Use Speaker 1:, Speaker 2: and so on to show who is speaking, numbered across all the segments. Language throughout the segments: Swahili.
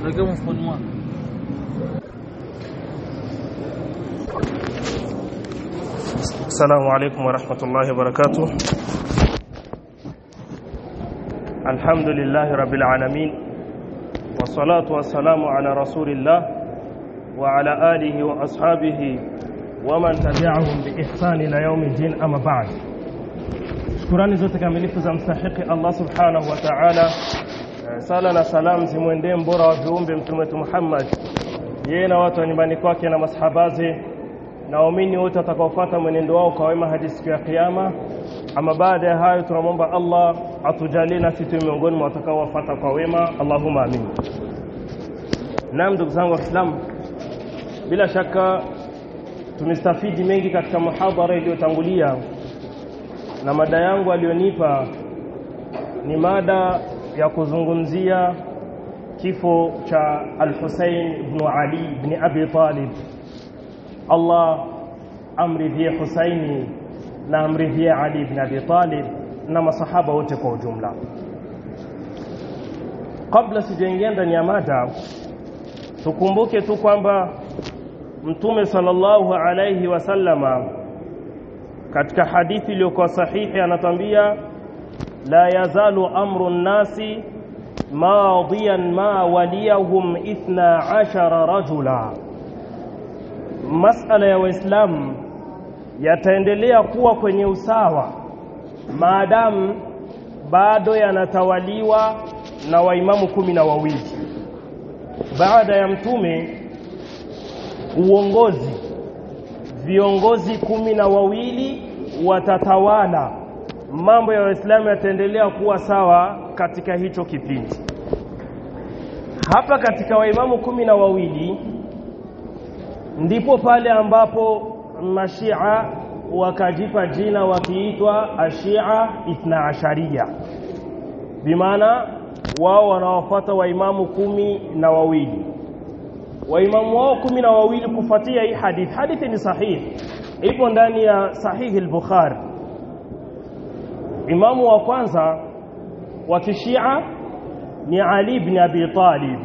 Speaker 1: Weka mfukoni mwako.
Speaker 2: السلام عليكم ورحمة الله وبركاته الحمد لله رب العالمين والصلاة والسلام على رسول الله وعلى آله وأصحابه ومن تبعهم بإحسان إلى يوم الدين أما بعد shukurani zote kamilifu za mstahiki Allah subhanahu wa ta'ala sala na salam zimwendee mbora wa viumbe mtume wetu Muhammad yeye na watu wa nyumbani kwake na masahabaze na waumini wote watakaofuata mwenendo wao kwa wema hadi siku ya kiyama ama baada ya hayo tunamwomba Allah atujalie na sisi miongoni mwa watakaowafuata kwa wema Allahumma amin Naam ndugu zangu wa Kiislamu bila shaka tumestafidi mengi katika muhadhara iliyotangulia na mada yangu aliyonipa ni mada ya kuzungumzia kifo cha Al-Hussein ibn Ali ibn Abi Talib Allah amridhie Husaini na amridhie Ali ibn Abi Talib na masahaba wote kwa ujumla kabla sijaingia ndani ya mada tukumbuke tu kwamba Mtume sallallahu alayhi wasallama katika hadithi iliyokuwa sahihi anatambia la yazalu amru nnasi madiyan ma waliyahum ithna ashara rajula masala ya waislamu yataendelea kuwa kwenye usawa maadamu bado yanatawaliwa na waimamu kumi na wawili baada ya mtume uongozi viongozi kumi na wawili watatawala mambo ya waislamu yataendelea kuwa sawa katika hicho kipindi hapa katika waimamu kumi na wawili ndipo pale ambapo mashia wakajipa jina wakiitwa ashia ithna asharia bimaana wao wanawafuata waimamu kumi na wawili waimamu wao kumi na wawili kufuatia hii hadithi hadithi ni sahihi ipo ndani ya sahihi al-bukhari imamu wa kwanza wa kishia ni ali ibn abi talib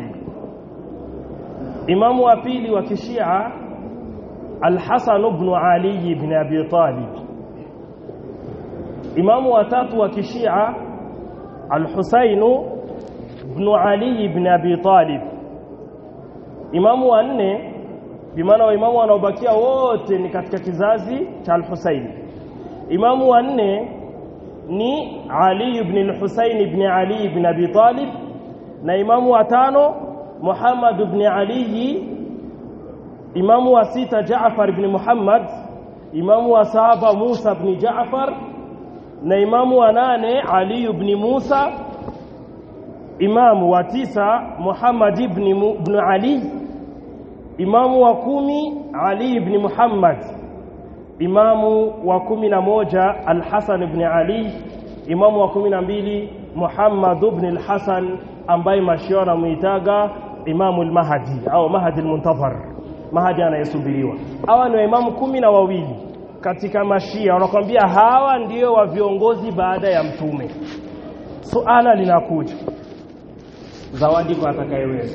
Speaker 2: imamu wa pili wa kishia al-hasan ibn ali ibn abi talib imamu wa tatu wa kishia al-husayn ibn ali ibn abi talib imamu wa nne bimaana waimamu wanaobakia wote ni katika kizazi cha al-Husayn imamu wa nne ni Ali ibn al-Husayn ibn Ali ibn Abi Talib na imamu wa tano Muhammad ibn Ali imamu wa sita Jaafar ibn Muhammad imamu wa saba Musa ibn Jaafar na imamu wa nane Ali ibn Musa imamu wa tisa Muhammad ibn, ibn Ali imamu wa kumi Ali ibn Muhammad imamu wa kumi na moja Al-Hasan ibn Ali imamu wa kumi na mbili Muhammad ibn al-Hasan ambaye mashia wanamuitaga imamu al-Mahdi au Mahdi al-Muntazar Mahdi anayesubiriwa hawa ni imamu kumi na wawili katika mashia wanakwambia hawa ndio wa viongozi baada ya mtume suala linakuja zawadi kwa atakayeweza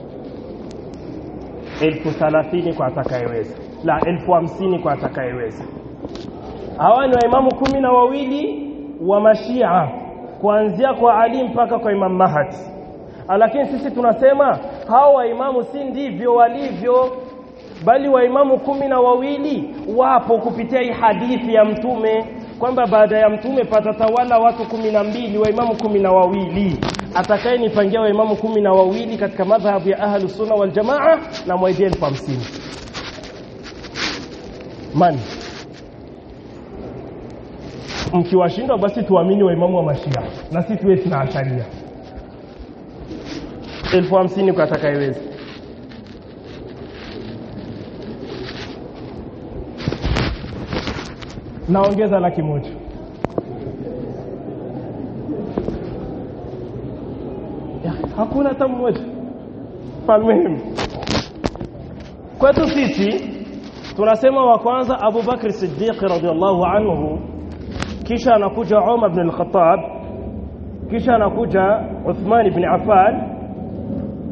Speaker 2: elfu thalathini kwa atakayeweza la elfu hamsini kwa atakayeweza hawa ni waimamu kumi na wawili wa mashia kuanzia kwa Ali mpaka kwa Imam Mahdi lakini sisi tunasema hawa waimamu si ndivyo walivyo bali waimamu kumi na wawili wapo kupitia hii hadithi ya mtume kwamba baada ya mtume patatawala watu kumi na mbili waimamu kumi na wawili atakayenipangia waimamu kumi na wawili katika madhhabu ya ahlu sunna wal jamaa na mwaidie elfu hamsini mani mkiwashindwa basi tuamini waimamu wa mashia na si tuwe tuna asharia elfu hamsini kwa atakayeweza naongeza laki moja ya, hakuna hata mmoja falmuhimu kwetu sisi tunasema wa kwanza Abu Bakr Siddiq radhiallahu anhu kisha anakuja Umar ibn al-Khattab kisha anakuja Uthman ibn Affan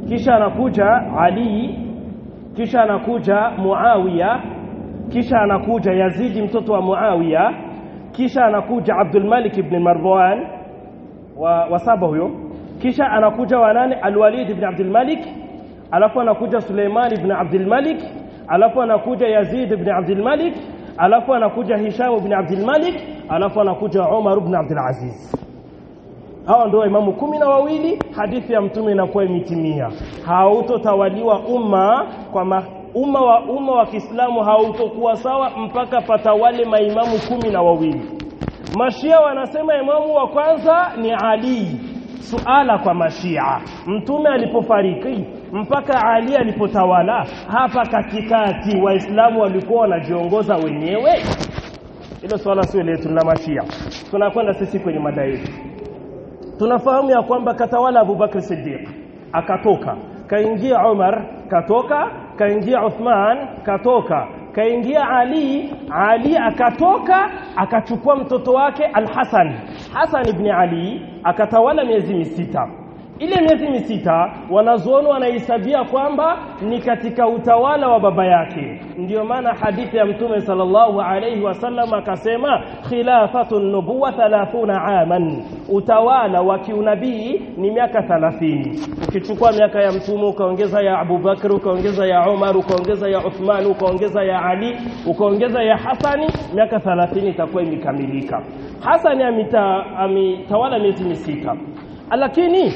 Speaker 2: kisha anakuja Ali kisha anakuja Muawiya kisha anakuja Yazidi mtoto wa Muawiya kisha anakuja Abdul Malik ibn Marwan wa, wa saba huyo kisha anakuja wanane Al-Walid ibn Abdul Malik alafu anakuja Suleiman ibn Abdul Malik alafu anakuja Yazid ibn Abdul Malik alafu anakuja Hisham ibn Abdul Malik alafu anakuja Umar ibn Abdul Aziz hawa ndio imamu kumi na wawili hadithi ya mtume inakuwa imetimia hautotawaliwa umma kwa ma, umma wa umma wa Kiislamu hautokuwa sawa mpaka patawale maimamu kumi na wawili Mashia wanasema imamu wa kwanza ni Ali suala kwa mashia mtume alipofariki mpaka Ali alipotawala hapa katikati waislamu walikuwa wanajiongoza wenyewe hilo swala sio letu la mashia tunakwenda sisi kwenye mada yetu tunafahamu ya kwamba katawala Abubakar Siddiq akatoka kaingia Umar katoka kaingia Uthman katoka kaingia Ali Ali akatoka akachukua mtoto wake Al-Hasan Hasan ibn Ali akatawala miezi misita ile miezi misita wanazuoni wanahesabia kwamba ni katika utawala wa baba yake ndiyo maana hadithi ya mtume sallallahu alayhi wasallam akasema khilafatu nubuwa 30 aman utawala wa kiunabii ni miaka 30 ukichukua miaka ya mtume ukaongeza ya Abu Bakr ukaongeza ya Umar ukaongeza ya Uthman ukaongeza ya Ali ukaongeza ya Hasani miaka 30 itakuwa imekamilika Hasani amitawala miezi misita lakini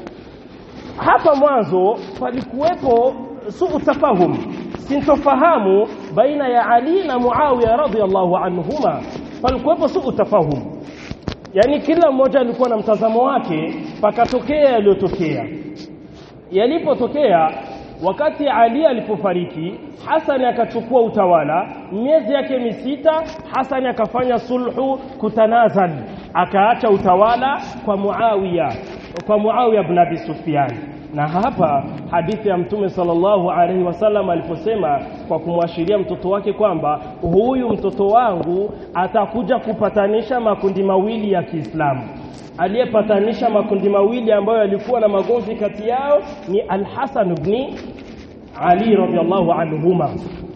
Speaker 2: hapa mwanzo palikuwepo suu tafahum sintofahamu baina ya Ali na Muawiya radhiallahu anhuma palikuwepo suu tafahum yani kila mmoja alikuwa na mtazamo wake pakatokea yaliyotokea yalipotokea wakati Ali alipofariki Hasani akachukua utawala miezi yake misita Hasani akafanya sulhu kutanazal akaacha utawala kwa Muawiya kwa Muawiya ibn Abi Sufyan na hapa hadithi ya mtume sallallahu alaihi wasallam aliposema kwa kumwashiria mtoto wake kwamba huyu mtoto wangu atakuja kupatanisha makundi mawili ya Kiislamu aliyepatanisha makundi mawili ambayo yalikuwa na magomvi kati yao ni Al-Hasan ibn Ali radhiallahu anhuma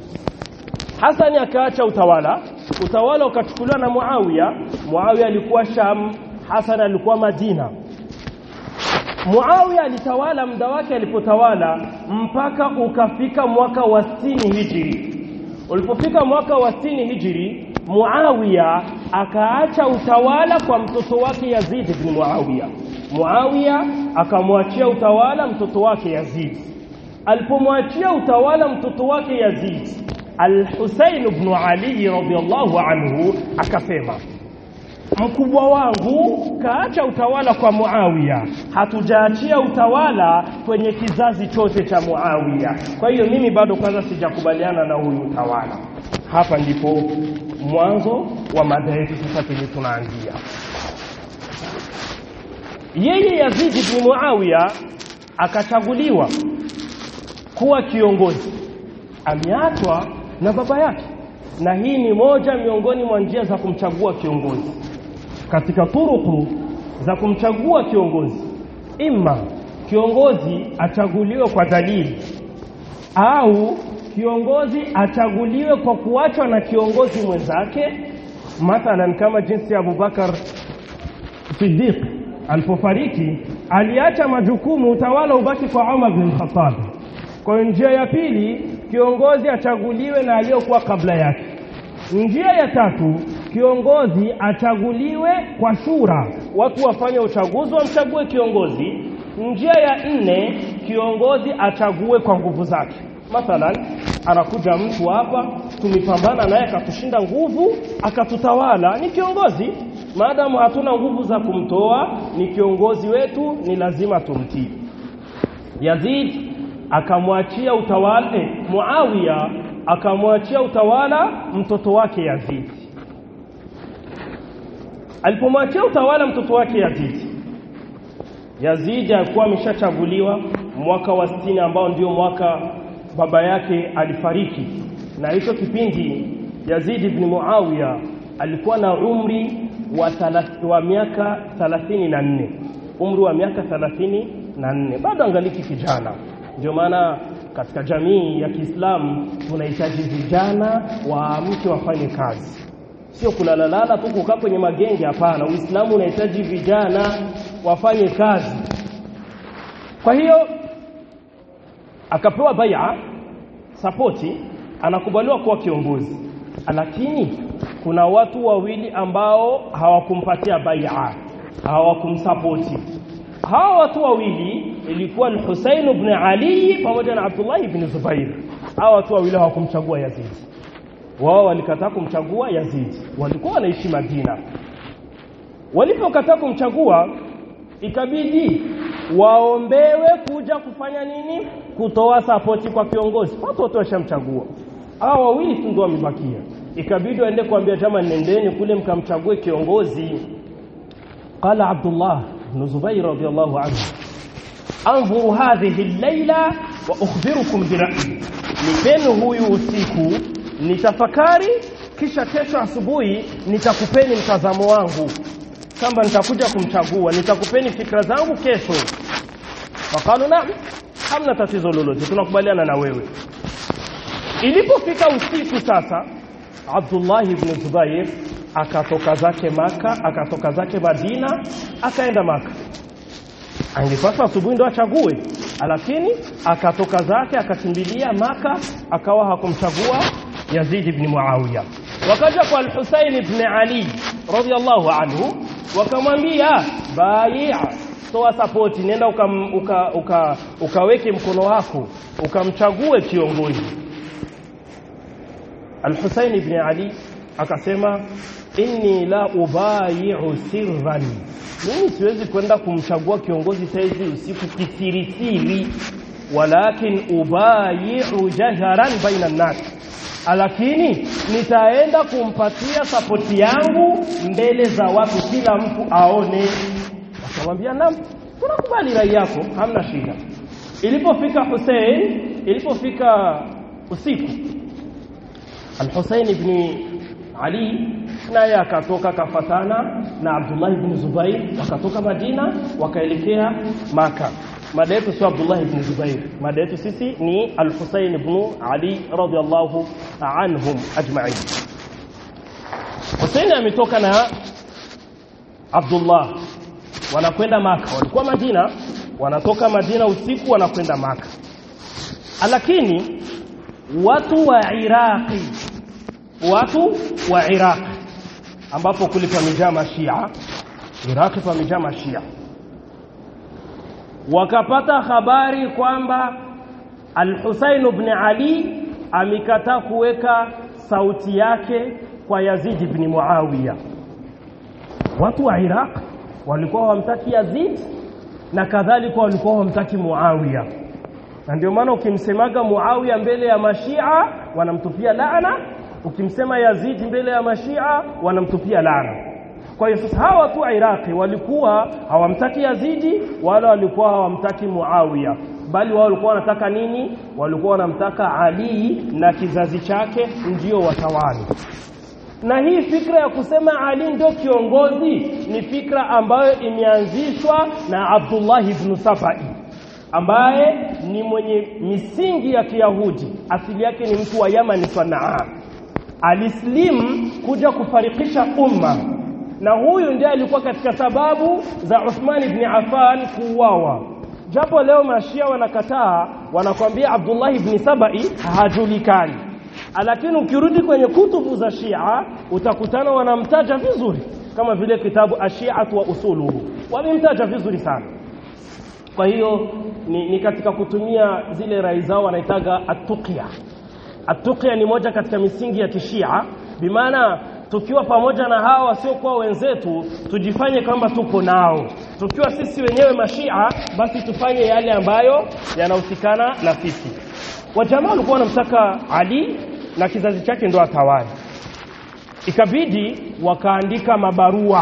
Speaker 2: Hasani akaacha utawala utawala ukachukuliwa na Muawiya Muawiya alikuwa Sham Hasan alikuwa Madina Muawiya alitawala muda wake alipotawala mpaka ukafika mwaka wa 60 Hijri. Ulipofika mwaka wa 60 Hijri, Muawiya akaacha utawala kwa mtoto wake Yazid ibn Muawiya. Muawiya akamwachia utawala mtoto wake Yazid. Alipomwachia utawala mtoto wake Yazid, Al-Husayn ibn Ali radhiyallahu anhu akasema mkubwa wangu kaacha utawala kwa Muawiya, hatujaachia utawala kwenye kizazi chote cha Muawiya. Kwa hiyo mimi bado kwanza sijakubaliana na huyu utawala. Hapa ndipo mwanzo wa mada yetu sasa penye tunaanzia. Yeye Yazid ibn Muawiya akachaguliwa kuwa kiongozi, ameachwa na baba yake, na hii ni moja miongoni mwa njia za kumchagua kiongozi katika turuku za kumchagua kiongozi imma kiongozi achaguliwe kwa dalili au kiongozi achaguliwe kwa kuachwa na kiongozi mwenzake mathalan kama jinsi ya Abubakar Siddiq alipofariki aliacha majukumu utawala ubaki kwa Umar bin Khattab kwa njia ya pili kiongozi achaguliwe na aliyokuwa kabla yake njia ya tatu kiongozi achaguliwe kwa shura watu wafanye uchaguzi wamchague kiongozi njia ya nne kiongozi achague kwa nguvu zake mathalan anakuja mtu hapa tumepambana naye akatushinda nguvu akatutawala ni kiongozi maadamu hatuna nguvu za kumtoa ni kiongozi wetu ni lazima tumtii Yazid akamwachia utawala eh, Muawiya akamwachia utawala mtoto wake Yazid alipomwachia utawala mtoto wake Yazid Yazid alikuwa ameshachaguliwa mwaka wa 60 ambao ndio mwaka baba yake alifariki na hicho kipindi Yazid ibn Muawiya alikuwa na umri wa, thalath, wa miaka 34 umri wa miaka 34 bado angaliki kijana ndio maana katika jamii ya Kiislamu tunahitaji vijana waamke wafanye kazi sio kulalalala tu kukaa kwenye magenge hapana Uislamu unahitaji vijana wafanye kazi kwa hiyo akapewa bai'a sapoti anakubaliwa kuwa kiongozi lakini kuna watu wawili ambao hawakumpatia bai'a hawakumsapoti hawa watu wawili ilikuwa al-Husayn ibn Ali pamoja na Abdullah ibn Zubair hawa watu wawili hawakumchagua Yazid wao walikataa kumchagua Yazid walikuwa wanaishi Madina walipokataa kumchagua ikabidi waombewe kuja kufanya nini kutoa sapoti kwa kiongozi watu wote washamchagua hao wawili tu ndio wamebakia ikabidi waende kuambia chama nendeni kule mkamchague kiongozi qala abdullah ibn zubair radiyallahu anhu anzuru hadhihi al-layla wa ukhbirukum bi ra'yi nipeni huyu usiku nitafakari kisha kesho asubuhi nitakupeni mtazamo wangu kwamba nitakuja kumchagua nitakupeni fikra zangu kesho wakalu naam hamna tatizo lolote tunakubaliana na wewe ilipofika usiku sasa Abdullah ibn Zubair akatoka zake maka akatoka zake Madina akaenda maka angepaswa asubuhi ndo achague lakini akatoka zake akakimbilia maka akawa hakumchagua Yazid ibn Muawiya wakaja kwa al-Husayn ibn Ali radiyallahu anhu wakamwambia bai'a toa support nenda ukam, uka, uka, ukaweke mkono wako ukamchague kiongozi Al-Husayn ibn Ali akasema inni la ubayi'u sirran mimi siwezi kwenda kumchagua kiongozi saizi usiku kisirisiri walakin ubayi'u jaharan baina an-nas lakini nitaenda kumpatia sapoti yangu mbele za watu kila mtu aone akamwambia naam tunakubali rai yako hamna shida ilipofika Hussein ilipofika usiku Al-Hussein ibn Ali naye akatoka kafatana na Abdullah ibn Zubair wakatoka Madina wakaelekea Maka mada yetu sio Abdullah ibn Zubair mada yetu sisi ni Al-Husayn ibn Ali radiyallahu anhum ajma'in Hussein ametoka na Abdullah wanakwenda Maka walikuwa Madina wanatoka Madina usiku wanakwenda Maka lakini watu wa Iraqi watu wa Iraq ambapo kule pamejaa mashia Iraq pamejaa mashia wakapata habari kwamba Al-Husayn ibn Ali amekataa kuweka sauti yake kwa Yazid ibn Muawiya watu wa Iraq walikuwa wamtaki Yazid na kadhalika walikuwa wamtaki Muawiya na ndio maana ukimsemaga Muawiya mbele ya mashia wanamtupia laana ukimsema Yazid mbele ya mashia wanamtupia laana kwa hiyo sasa hawa watu wa Iraqi walikuwa hawamtaki Yazidi wala walikuwa hawamtaki Muawiya bali wao walikuwa wanataka nini walikuwa wanamtaka Ali na kizazi chake ndio watawali na hii fikra ya kusema Ali ndio kiongozi ni fikra ambayo imeanzishwa na Abdullah ibn Sabai ambaye ni mwenye misingi ya Kiyahudi asili yake ni mtu wa Yaman Sanaa alislim kuja kufarikisha umma na huyu ndiye alikuwa katika sababu za Uthman ibn Affan kuuawa japo leo mashia wanakataa wanakwambia Abdullah ibn Sabai hajulikani lakini ukirudi kwenye kutubu za Shia utakutana wanamtaja vizuri kama vile kitabu Ashiatu wa usuluhu wamemtaja vizuri sana kwa hiyo ni, ni katika kutumia zile rai zao wanaitaga atuqya atuqya ni moja katika misingi ya kishia bimaana tukiwa pamoja na hawa wasiokuwa wenzetu tujifanye kwamba tuko nao tukiwa sisi wenyewe mashia basi tufanye yale ambayo yanahusikana na sisi wajamaa walikuwa wanamtaka Ali na kizazi chake ndo atawali ikabidi wakaandika mabarua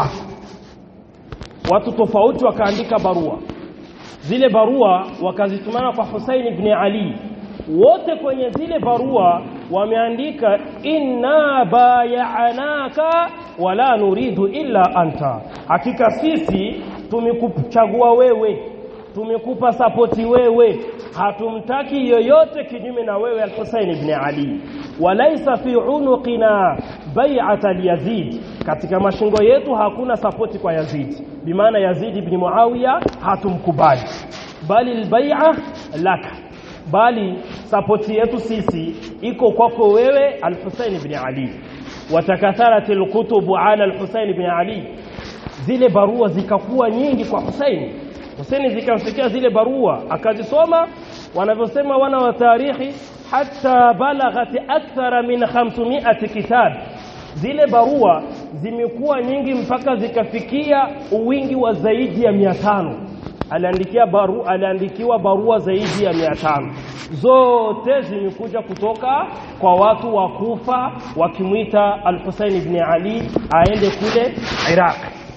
Speaker 2: watu tofauti wakaandika barua zile barua wakazitumana kwa Hussein ibn Ali wote kwenye zile barua wameandika inna bayanaka wala nuridu illa anta hakika sisi tumekuchagua wewe tumekupa sapoti wewe hatumtaki yoyote kinyume na wewe al-Husayn ibn Ali walaisa fi unuqina bai'ata Yazid katika mashingo yetu hakuna sapoti kwa Yazid bimaana Yazid ibn Muawiya hatumkubali bali al-bai'a laka bali sapoti yetu sisi iko kwako wewe al-Husayn ibn Ali watakatharat al-kutub ala al-Husayn ibn Ali zile barua zikakuwa nyingi kwa Hussein Hussein zikamfikia zile barua akazisoma wanavyosema wana wa tarikhi hatta balaghat akthara min 500 kitab zile barua zimekuwa nyingi mpaka zikafikia uwingi wa zaidi ya 500 aliandikia baru aliandikiwa barua zaidi ya 500 zote zimekuja kutoka kwa watu wa Kufa wakimwita Al-Husayn ibn Ali aende kule Iraq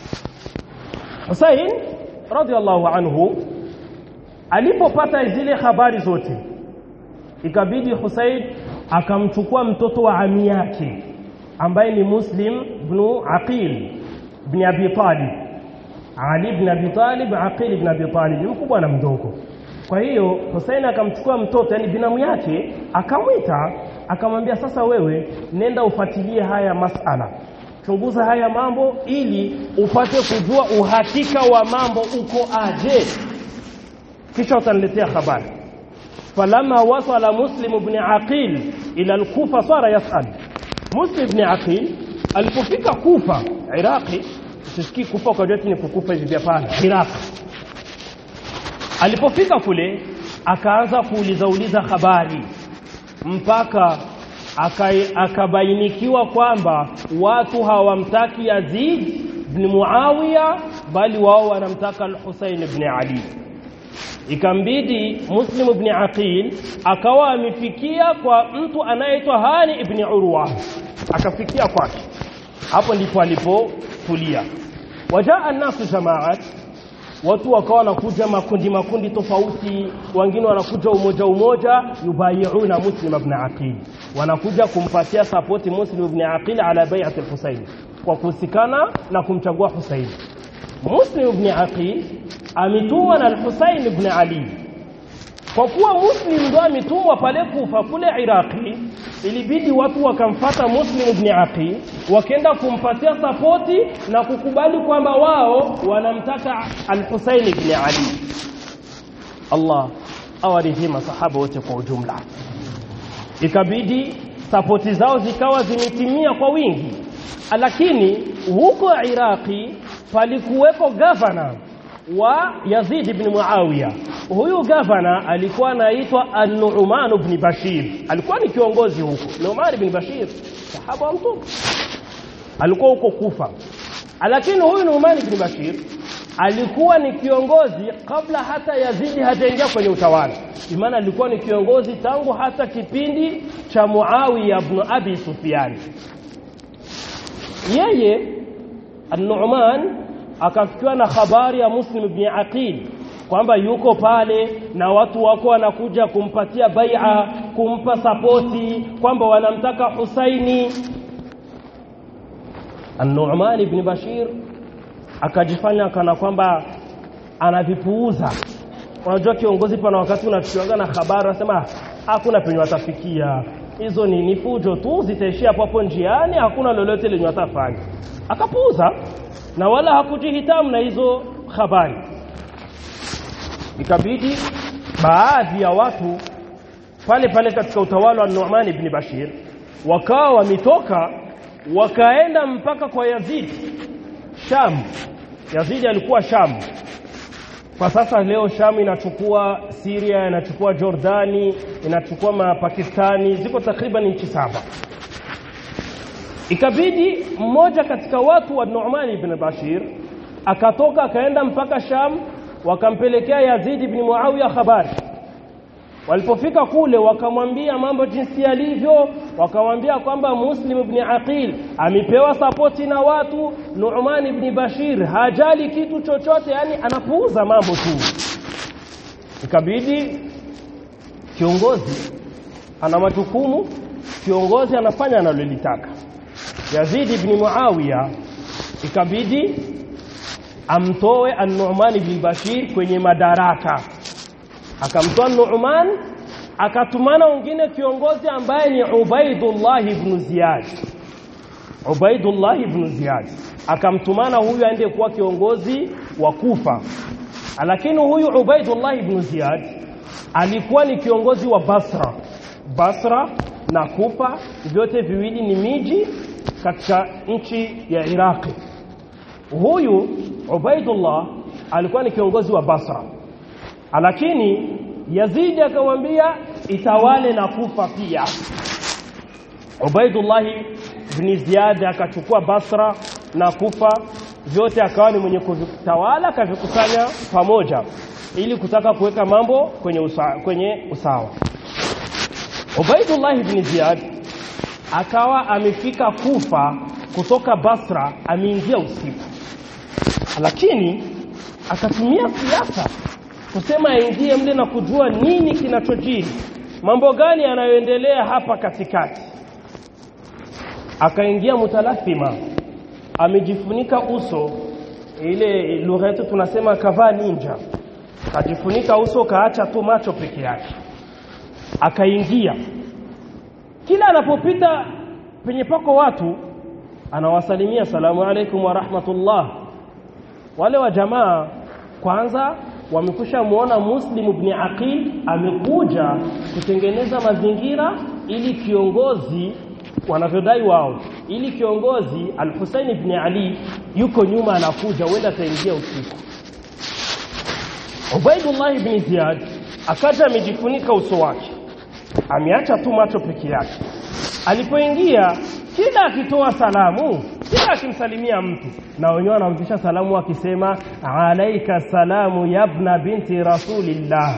Speaker 2: Hussein radhiallahu anhu alipopata zile habari zote ikabidi Hussein akamchukua mtoto wa ami yake ambaye ni Muslim ibn Aqil ibn Abi Talib Ali ibn Abi Talib Aqil ibn Abi Talib mkubwa na mdogo kwa hiyo Hussein akamchukua mtoto yani binamu yake akamwita akamwambia sasa wewe nenda ufuatilie haya masala chunguza haya mambo ili upate kujua uhakika wa mambo uko aje kisha utaniletea habari falama wasala muslim ibn aqil ila al-kufa sara yasal muslim ibn aqil alipofika kufa iraqi usisikii kufa kwa jote ni kukufa hivi hapana iraq alipofika kule akaanza kuuliza uliza habari mpaka akabainikiwa kwamba watu hawamtaki Yazid ibn Muawiya bali wao wanamtaka al-Husayn ibn Ali ikambidi Muslim ibn Aqil akawa amefikia kwa mtu anayeitwa Hani ibn Urwa akafikia kwake hapo ndipo alipotulia wajaa an-nasu jamaat watu wakawa wanakuja makundi makundi tofauti wengine wanakuja umoja umoja yubayiuna muslim ibn aqil wanakuja kumpatia sapoti muslim ibn aqil ala bai'at al-husayn kwa kuhusikana na kumchagua husayn muslim ibn aqil ametumwa na al-husayn ibn ali kwa kuwa muslim ndo ametumwa pale kufa kule iraqi ilibidi watu wakamfata muslim ibn aqil wakaenda kumpatia sapoti na kukubali kwamba wao wanamtaka al-husayn ibn ali Allah awaridhi masahaba wote kwa ujumla ikabidi sapoti zao zikawa zimetimia kwa wingi lakini huko iraqi palikuweko gavana wa Yazid ibn Muawiya. Huyu gavana alikuwa anaitwa An-Nu'man ibn Bashir. Alikuwa ni kiongozi huko. Nu'man ibn Bashir, sahaba wa Mtume. Alikuwa huko Kufa. Lakini huyu Nu'man ibn Bashir alikuwa ni kiongozi kabla hata Yazidi hajaingia kwenye utawala. Imana alikuwa ni kiongozi tangu hata kipindi cha Muawiya ibn Abi Sufyan. Yeye An-Nu'man akafikiwa na habari ya Muslim ibn Aqil kwamba yuko pale na watu wako wanakuja kumpatia bai'a kumpa sapoti kwamba wanamtaka Husaini An-Nu'man ibn Bashir akajifanya kana kwamba anavipuuza unajua kiongozi pana wakati unafikiwa na habari unasema hakuna penye watafikia hizo ni ni fujo tu zitaishia hapo hapo njiani hakuna lolote lenye watafanya akapuuza na wala hakujihitamu na hizo habari ikabidi baadhi ya watu pale pale katika utawala wa Nu'man ibn Bashir wakawa wametoka wakaenda mpaka kwa Yazid Sham Yazid alikuwa Sham kwa sasa leo Sham inachukua Syria inachukua Jordani inachukua Mapakistani ziko takriban nchi saba ikabidi mmoja katika watu wa Nu'man ibn Bashir akatoka akaenda mpaka Sham wakampelekea Yazid ibn Muawiya habari walipofika kule wakamwambia mambo jinsi yalivyo wakamwambia kwamba Muslim ibn Aqil amepewa sapoti na watu Nu'man ibn Bashir hajali kitu chochote yani anapuuza mambo tu ikabidi kiongozi ana majukumu kiongozi anafanya analolitaka Yazid ibn Muawiya ikabidi amtoe An-Nu'man ibn Bashir kwenye madaraka akamtoa Nu'man akatumana wengine kiongozi ambaye ni Ubaidullah ibn Ziyad Ubaidullah ibn Ziyad akamtumana huyu aende kuwa kiongozi wa Kufa lakini huyu Ubaidullah ibn Ziyad alikuwa ni kiongozi wa Basra Basra na Kufa vyote viwili ni miji katika nchi ya Iraqi huyu Ubaidullah alikuwa ni kiongozi wa Basra lakini Yazidi akamwambia itawale na Kufa pia Ubaidullah ibn Ziyad akachukua Basra na Kufa vyote akawa ni mwenye kuvitawala akavikusanya pamoja ili kutaka kuweka mambo kwenye usawa, kwenye usawa. Ubaidullah ibn Ziyad akawa amefika Kufa kutoka Basra ameingia usiku lakini akatumia siasa kusema aingie mle na kujua nini kinachojiri mambo gani yanayoendelea hapa katikati akaingia mutalathima amejifunika uso ile lugha yetu tunasema kavaa ninja kajifunika uso kaacha tu macho peke yake akaingia kila anapopita penye pako watu anawasalimia salamu alaikum wa rahmatullah wale wa jamaa kwanza wamekusha muona Muslim ibn Aqil amekuja kutengeneza mazingira ili kiongozi wanavyodai wao ili kiongozi Al-Hussein ibn Ali yuko nyuma anakuja huenda ataingia usiku Ubaidullah ibn Ziyad akaja amejifunika uso wake ameacha tu macho peke yake alipoingia kila akitoa salamu kila akimsalimia mtu na wenyewe wanampisha salamu akisema alaika salamu yabna binti rasulillah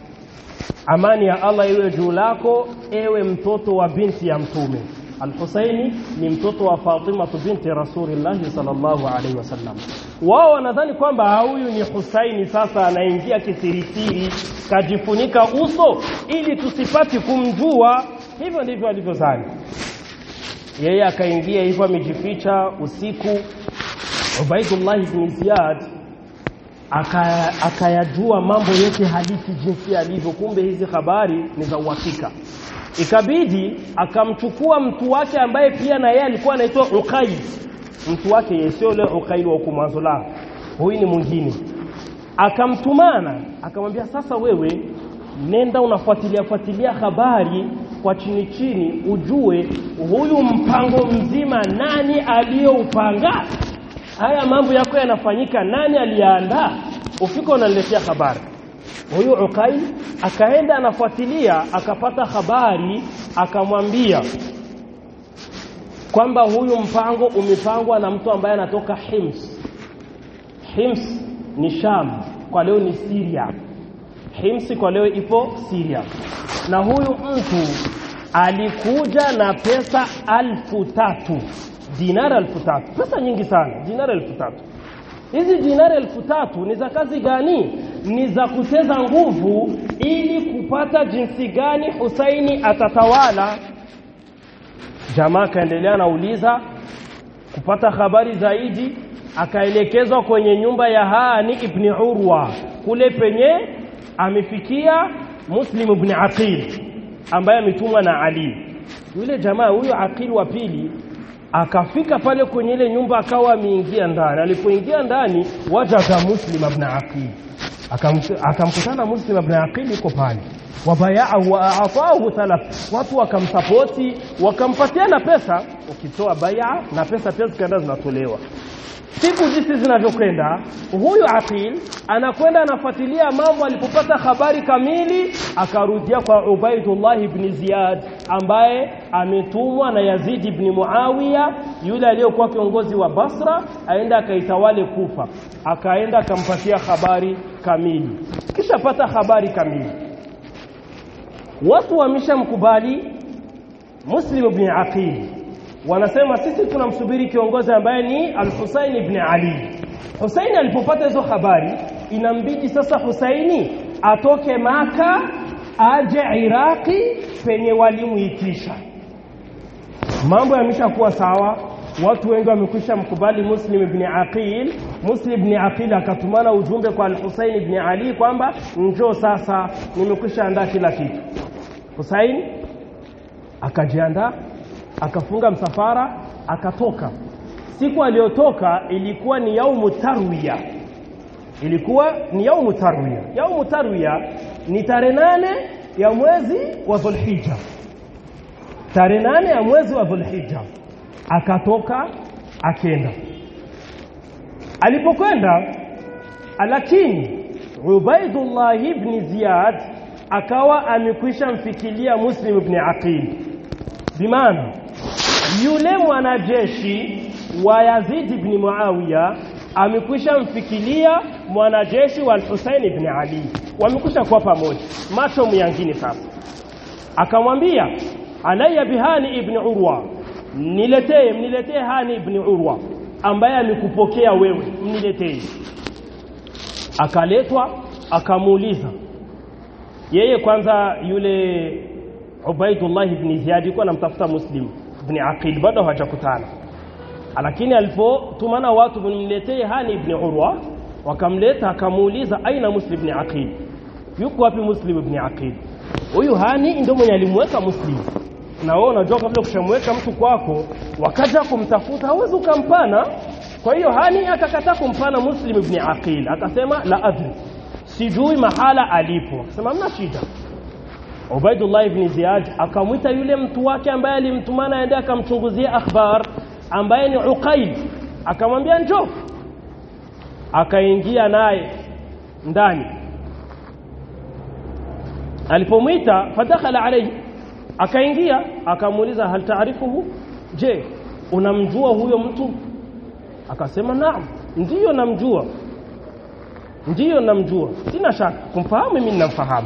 Speaker 2: amani ya Allah iwe juu lako ewe mtoto wa binti ya mtume Al-Husaini ni mtoto wa Fatima binti Rasulillah sallallahu alaihi wasallam. Wao wanadhani kwamba huyu ni Husaini sasa anaingia kisirisiri kajifunika uso ili tusipati kumjua. Hivyo ndivyo alivyozani. Yeye akaingia hivyo amejificha usiku. Ubaidullah ibn Ziyad akayajua mambo yote halisi jinsi alivyo, kumbe hizi habari ni za uhakika ikabidi akamchukua mtu wake ambaye pia na yeye alikuwa anaitwa Uqayl mtu wake yeye sio yule Uqayl wa huko mwanzo la huyu ni mwingine akamtumana akamwambia sasa wewe nenda unafuatilia fuatilia habari kwa chini chini ujue huyu mpango mzima nani aliyoupanga haya mambo yako yanafanyika nani aliyaandaa ufika unaniletea habari huyu Uqail akaenda anafuatilia akapata habari akamwambia kwamba huyu mpango umepangwa na mtu ambaye anatoka Hims Hims ni Sham kwa leo ni Syria Hims kwa leo ipo Syria na huyu mtu alikuja na pesa alfu tatu dinara alfu tatu pesa nyingi sana dinara alfu tatu hizi dinari elfu tatu ni za kazi gani ni za kuteza nguvu ili kupata jinsi gani Husaini atatawala jamaa akaendelea anauliza kupata habari zaidi akaelekezwa kwenye nyumba ya Hani ibn Urwa kule penye amefikia Muslim ibn Aqil ambaye ametumwa na Ali yule jamaa huyo Aqil wa pili akafika pale kwenye ile nyumba akawa ameingia ndani alipoingia ndani wajaga muslim ibn aqil akamkutana muslim ibn aqil yuko pale wabayaahu wa aatahu thalath watu wakamsapoti wakampatiana pesa ukitoa baya na pesa pia zikaenda zinatolewa siku jinsi zinavyokwenda huyu aqil anakwenda anafuatilia mambo alipopata habari kamili akarudia kwa Ubaidullah ibn Ziyad ambaye ametumwa na Yazid ibn Muawiya yule aliyokuwa kiongozi wa Basra aenda akaitawale Kufa akaenda akampatia habari kamili kisha pata habari kamili watu wameshamkubali Muslim ibn Aqil wanasema sisi tunamsubiri kiongozi ambaye ni Al-Husayn ibn Ali. Husaini alipopata hizo habari inambidi sasa Husaini atoke Maka aje Iraki penye walimuitisha. Mambo yameshakuwa sawa. watu wengi wamekwisha mkubali Muslim ibn Aqil. Muslim ibn Aqil akatumana ujumbe kwa Al-Husayn ibn Ali kwamba njoo sasa, nimekwisha andaa kila kitu. Husayn akajiandaa, akafunga msafara, akatoka. Siku aliyotoka ilikuwa ni yaumu tarwiya, ilikuwa ni yaumu tarwiya. Yaumu tarwiya ni tarehe nane ya mwezi wa Dhulhijja, tarehe nane ya mwezi wa Dhulhijja akatoka akenda. Alipokwenda lakini Ubaidullah ibn Ziyad akawa amekwisha mfikilia Muslim ibn Aqil, bimaana yule mwanajeshi wa Yazid ibn Muawiya amekwisha mfikilia mwanajeshi wa Al-Husayn ibn Ali, wamekwisha kuwa pamoja, macho myangine. Sasa akamwambia alayya bihani ibn Urwa niletee mniletee Hani ibn Urwa ambaye amekupokea wewe, mniletee. Akaletwa, akamuuliza yeye kwanza. Yule Ubaidullah ibn Ziyad alikuwa anamtafuta Muslim ibn Aqil, bado hawajakutana, lakini alipotumana watu mniletee Hani ibn Urwa, wakamleta, akamuuliza aina Muslim ibn Aqil, yuko wapi Muslim ibn Aqil? Huyu Hani ndio mwenye alimweka Muslim na wewe unajua kabla kushamweka mtu kwako, wakaja kumtafuta hawezi ukampana. Kwa hiyo Hani akakataa kumpana Muslim ibn Aqil, akasema la adri, sijui mahala alipo. Akasema mna shida. Ubaidullah ibn Ziyad akamwita yule mtu wake ambaye alimtumana aende akamchunguzia akhbar, ambaye ni Uqail, akamwambia njoo. Akaingia naye ndani, alipomwita fadakhala alayhi akaingia akamuuliza hal taarifuhu, je, unamjua huyo mtu? Akasema naam, ndiyo namjua, ndiyo namjua, sina shaka kumfahamu, mimi ninamfahamu.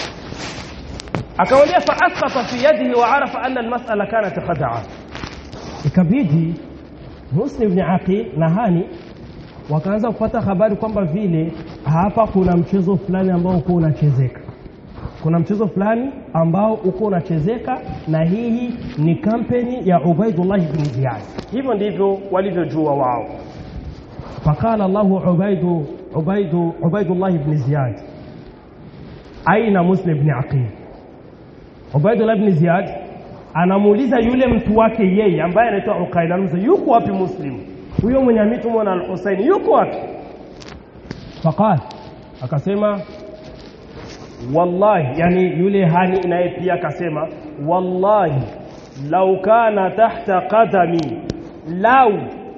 Speaker 2: Akamwambia fa asqata fi yadihi wa arafa anna almas'ala kanat khada'a. Ikabidi Muslim ibn Aqil na Hani wakaanza kupata habari kwamba vile hapa kuna mchezo fulani ambao uko unachezeka kuna mchezo fulani ambao uko unachezeka na hii ni kampeni ya Ubaidullah ibn Ziyad. Hivyo ndivyo walivyojua wao. Faqala Allahu Ubaidu Ubaidu Ubaidullah ibn Ziyad, aina Muslim ibn Aqil. Ubaidullah ibn Ziyad anamuuliza yule mtu wake yeye ambaye anaitwa Uqail, anamuuliza yuko wapi Muslim huyo mwenye ametumwa na Al-Husayn, yuko wapi? Faqala, akasema wallahi yani yule hani naye pia akasema wallahi lau kana tahta qadami lau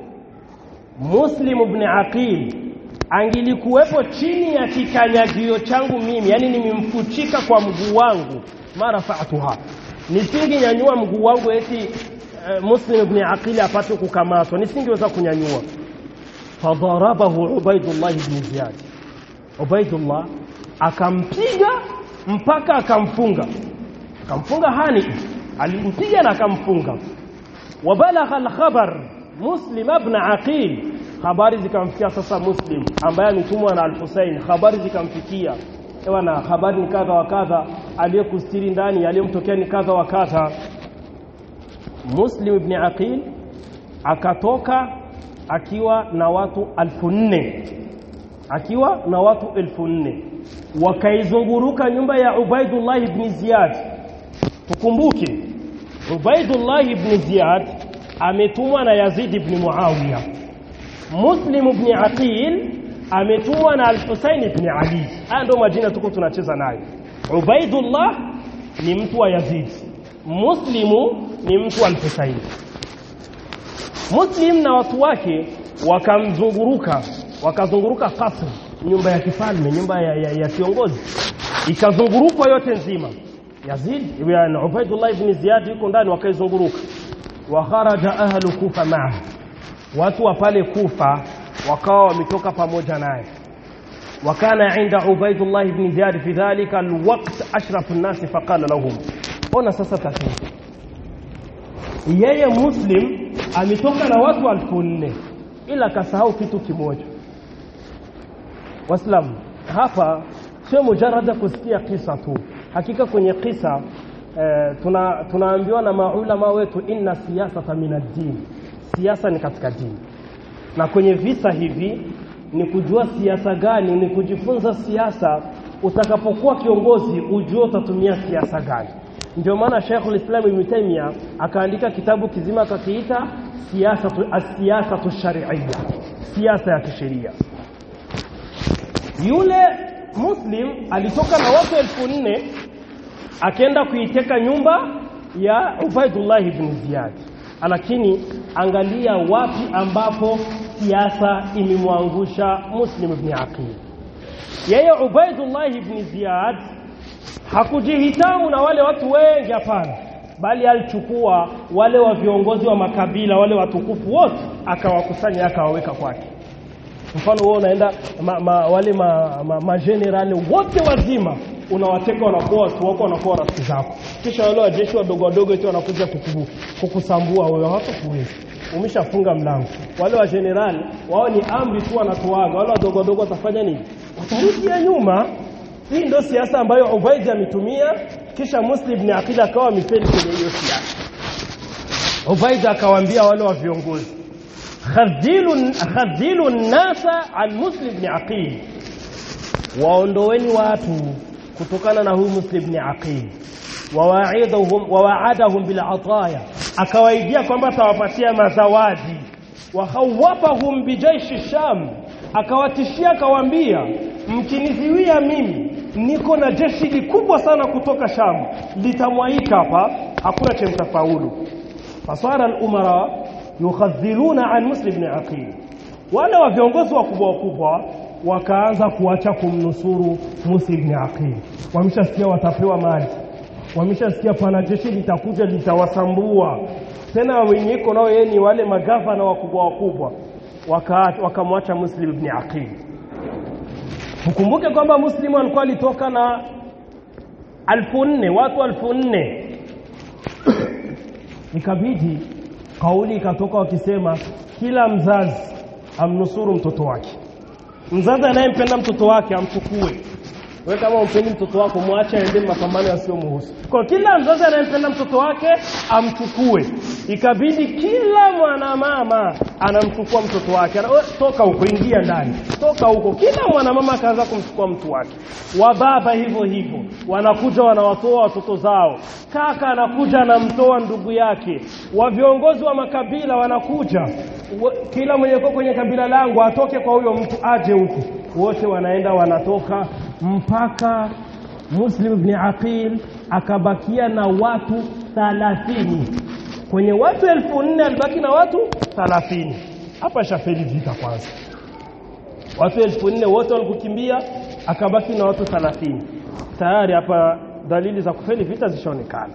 Speaker 2: muslim ibn aqil angilikuwepo chini ya kikanyagio changu mimi yani nimemfuchika kwa mguu wangu mara fa'tuha nisingenyanyua mguu wangu eti uh, muslim ibn aqil apate kukamatwa nisingeweza kunyanyua fadarabahu ubaidullah ibn ziyad ubaidullah akampiga mpaka akamfunga akamfunga hani alimpiga na akamfunga wabalagha alkhabar muslim ibn aqil habari zikamfikia sasa muslim ambaye ametumwa na al-Husayn habari zikamfikia ewana habari ni kadha wa kadha aliyekustiri ndani aliyemtokea ni kadha wa kadha muslim ibn aqil akatoka akiwa na watu alfu nne akiwa na watu elfu nne wakaizunguruka nyumba ya Ubaidullah ibn Ziyad. Tukumbuke Ubaidullah ibn Ziyad ametumwa na Yazid ibn Muawiya. Muslim ibn Aqil ametumwa na Al-Husayn ibn Ali. Haya ndio majina tuko tunacheza nayo. Ubaidullah ni mtu wa Yazid, Muslimu ni mtu wa Al-Husayn. Muslim na watu wake wakamzunguruka wakazunguruka kasri, nyumba ya kifalme, nyumba ya, ya, ya kiongozi ikazungurukwa yote nzima. Yazid ibn Ubaidullah ibn Ziyad yuko ndani, wakaizunguruka. Wa kharaja ahlu Kufa maa, watu wa pale Kufa wakawa wametoka pamoja naye. Wakana inda Ubaidullah ibn Ziyad fi dhalika alwaqt ashrafu nnasi faqala lahum, ona sasa tatizo, yeye Muslim ametoka na watu elfu nne ila kasahau kitu kimoja. Waislamu, hapa sio mujarada kusikia kisa tu. Hakika kwenye kisa eh, tuna, tunaambiwa na maulama wetu, inna siyasata min ad-din, siasa ni katika dini na kwenye visa hivi ni kujua siasa gani ni kujifunza siasa utakapokuwa kiongozi ujue utatumia siasa gani ndio maana Sheikhul Islam Ibn Taymiyyah akaandika kitabu kizima akakiita siasa siasa sharia siasa ya kisheria yule muslim alitoka na watu elfu nne akaenda kuiteka nyumba ya Ubaidullah ibn Ziyad lakini angalia wapi ambapo siasa imemwangusha Muslim ibn Aqil yeye Ubaidullah ibn Ziyad hakujihitamu na wale watu wengi hapana bali alichukua wale wa viongozi wa makabila wale watukufu wote akawakusanya akawaweka kwake mfano wewe unaenda ma, ma, wale ma, ma, ma general wote wazima unawateka wanakuwa watu wako wanakuwa rafiki zako kisha wale wajeshi wadogo wadogo eti wanakuja kukubu, kukusambua wewe hawatakuweza umeshafunga mlango wale wa general wao ni amri tu wanatoaga wale wadogo wadogo watafanya nini watarudia nyuma hii ndio siasa ambayo Ubaid ametumia kisha Muslim ibn Aqil akawa mifeli kwenye hiyo siasa Ubaid akawaambia wale wa viongozi khadhilu khadhilu nasa an Muslim ibn Aqil waondoweni watu kutokana na huyu Muslim ibn Aqil wawaidahum wawaadahum bil ataya akawaidia kwamba atawapatia mazawadi wakhawafahum bijaishi sham akawatishia akawaambia mkiniziwia mimi niko na jeshi likubwa sana kutoka Sham litamwaika hapa hakuna cha mtafaulu fasara al-umara yukhadhiluna an Muslim ibn Aqil wale wa viongozi wakubwa wakubwa wakaanza kuacha kumnusuru Muslim ibn Aqil wameshasikia watapewa mali wameshasikia pana jeshi litakuja litawasambua tena wenyeko nao yeye ni wale magavana wakubwa wakubwa wakamwacha waka Muslim ibn Aqil Ukumbuke kwamba Muslimu alikuwa alitoka na alfu nne watu alfu nne ikabidi kauli ikatoka wakisema kila mzazi amnusuru mtoto wake mzazi anayempenda mtoto wake amchukue wewe kama umpendi mtoto wako mwache aende mapambano yasiyomuhusu kwa kila mzazi anayempenda mtoto wake amchukue ikabidi kila mwanamama anamchukua mtoto wake Ana, toka huko ingia ndani toka huko kila mwanamama akaanza kumchukua mtu wake wababa hivyo hivyo wanakuja wanawatoa watoto zao kaka anakuja anamtoa ndugu yake wa viongozi wa makabila wanakuja kila mwenye kwenye kabila langu atoke kwa huyo mtu aje huku wote wanaenda wanatoka mpaka Muslim ibn Aqil akabakia na watu 30 kwenye watu elfu nne alibaki na watu 30 hapa shafeli vita kwanza watu elfu nne wote walikukimbia akabaki na watu 30 tayari hapa dalili za kufeli vita zishaonekana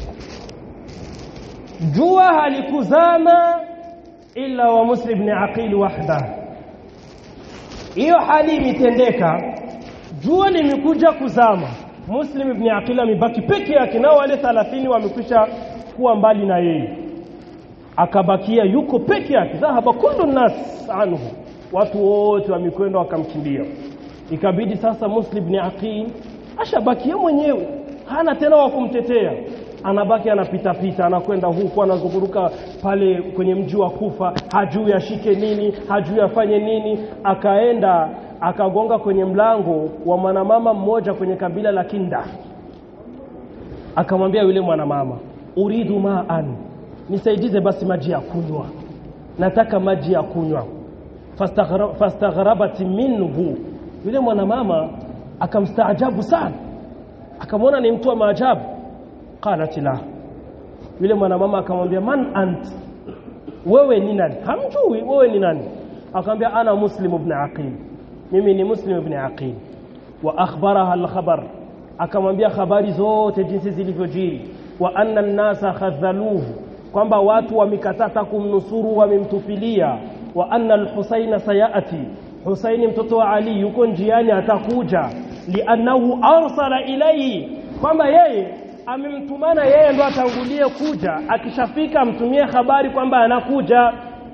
Speaker 2: jua halikuzama illa wa Muslim ibn Aqil wahda hiyo hali imetendeka jua limekuja kuzama Muslim ibn Aqil amebaki peke yake nao wale 30 wamekwisha kuwa mbali na yeye akabakia yuko peke yake dhahaba kullu nas anhu watu wote wamekwenda wakamkimbia ikabidi sasa Muslim ibn Aqil ashabakia mwenyewe hana tena wa kumtetea anabaki anapita pita anakwenda huku anazunguruka pale kwenye mji wa Kufa hajui ashike nini hajui afanye nini akaenda akagonga kwenye mlango wa mwanamama mmoja kwenye kabila la Kinda akamwambia yule mwanamama uridu ma'an nisaidize basi maji ya kunywa nataka maji ya kunywa fastaghrabat minhu yule mwanamama akamstaajabu sana akamwona ni mtu wa maajabu qalat la yule mwanamama akamwambia man ant wewe ni nani hamjui wewe ni nani akamwambia ana muslim ibn aqil mimi ni muslim ibn aqil wa akhbaraha al-khabar akamwambia habari zote jinsi zilivyojiri wa anna an-nasa khadhaluhu kwamba watu wamekatata kumnusuru wamemtupilia wa anna al-husayn sayati husaini mtoto wa ali yuko njiani atakuja liannahu arsala ilayhi kwamba yeye amemtumana yeye ndo atangulie kuja akishafika amtumie habari kwamba anakuja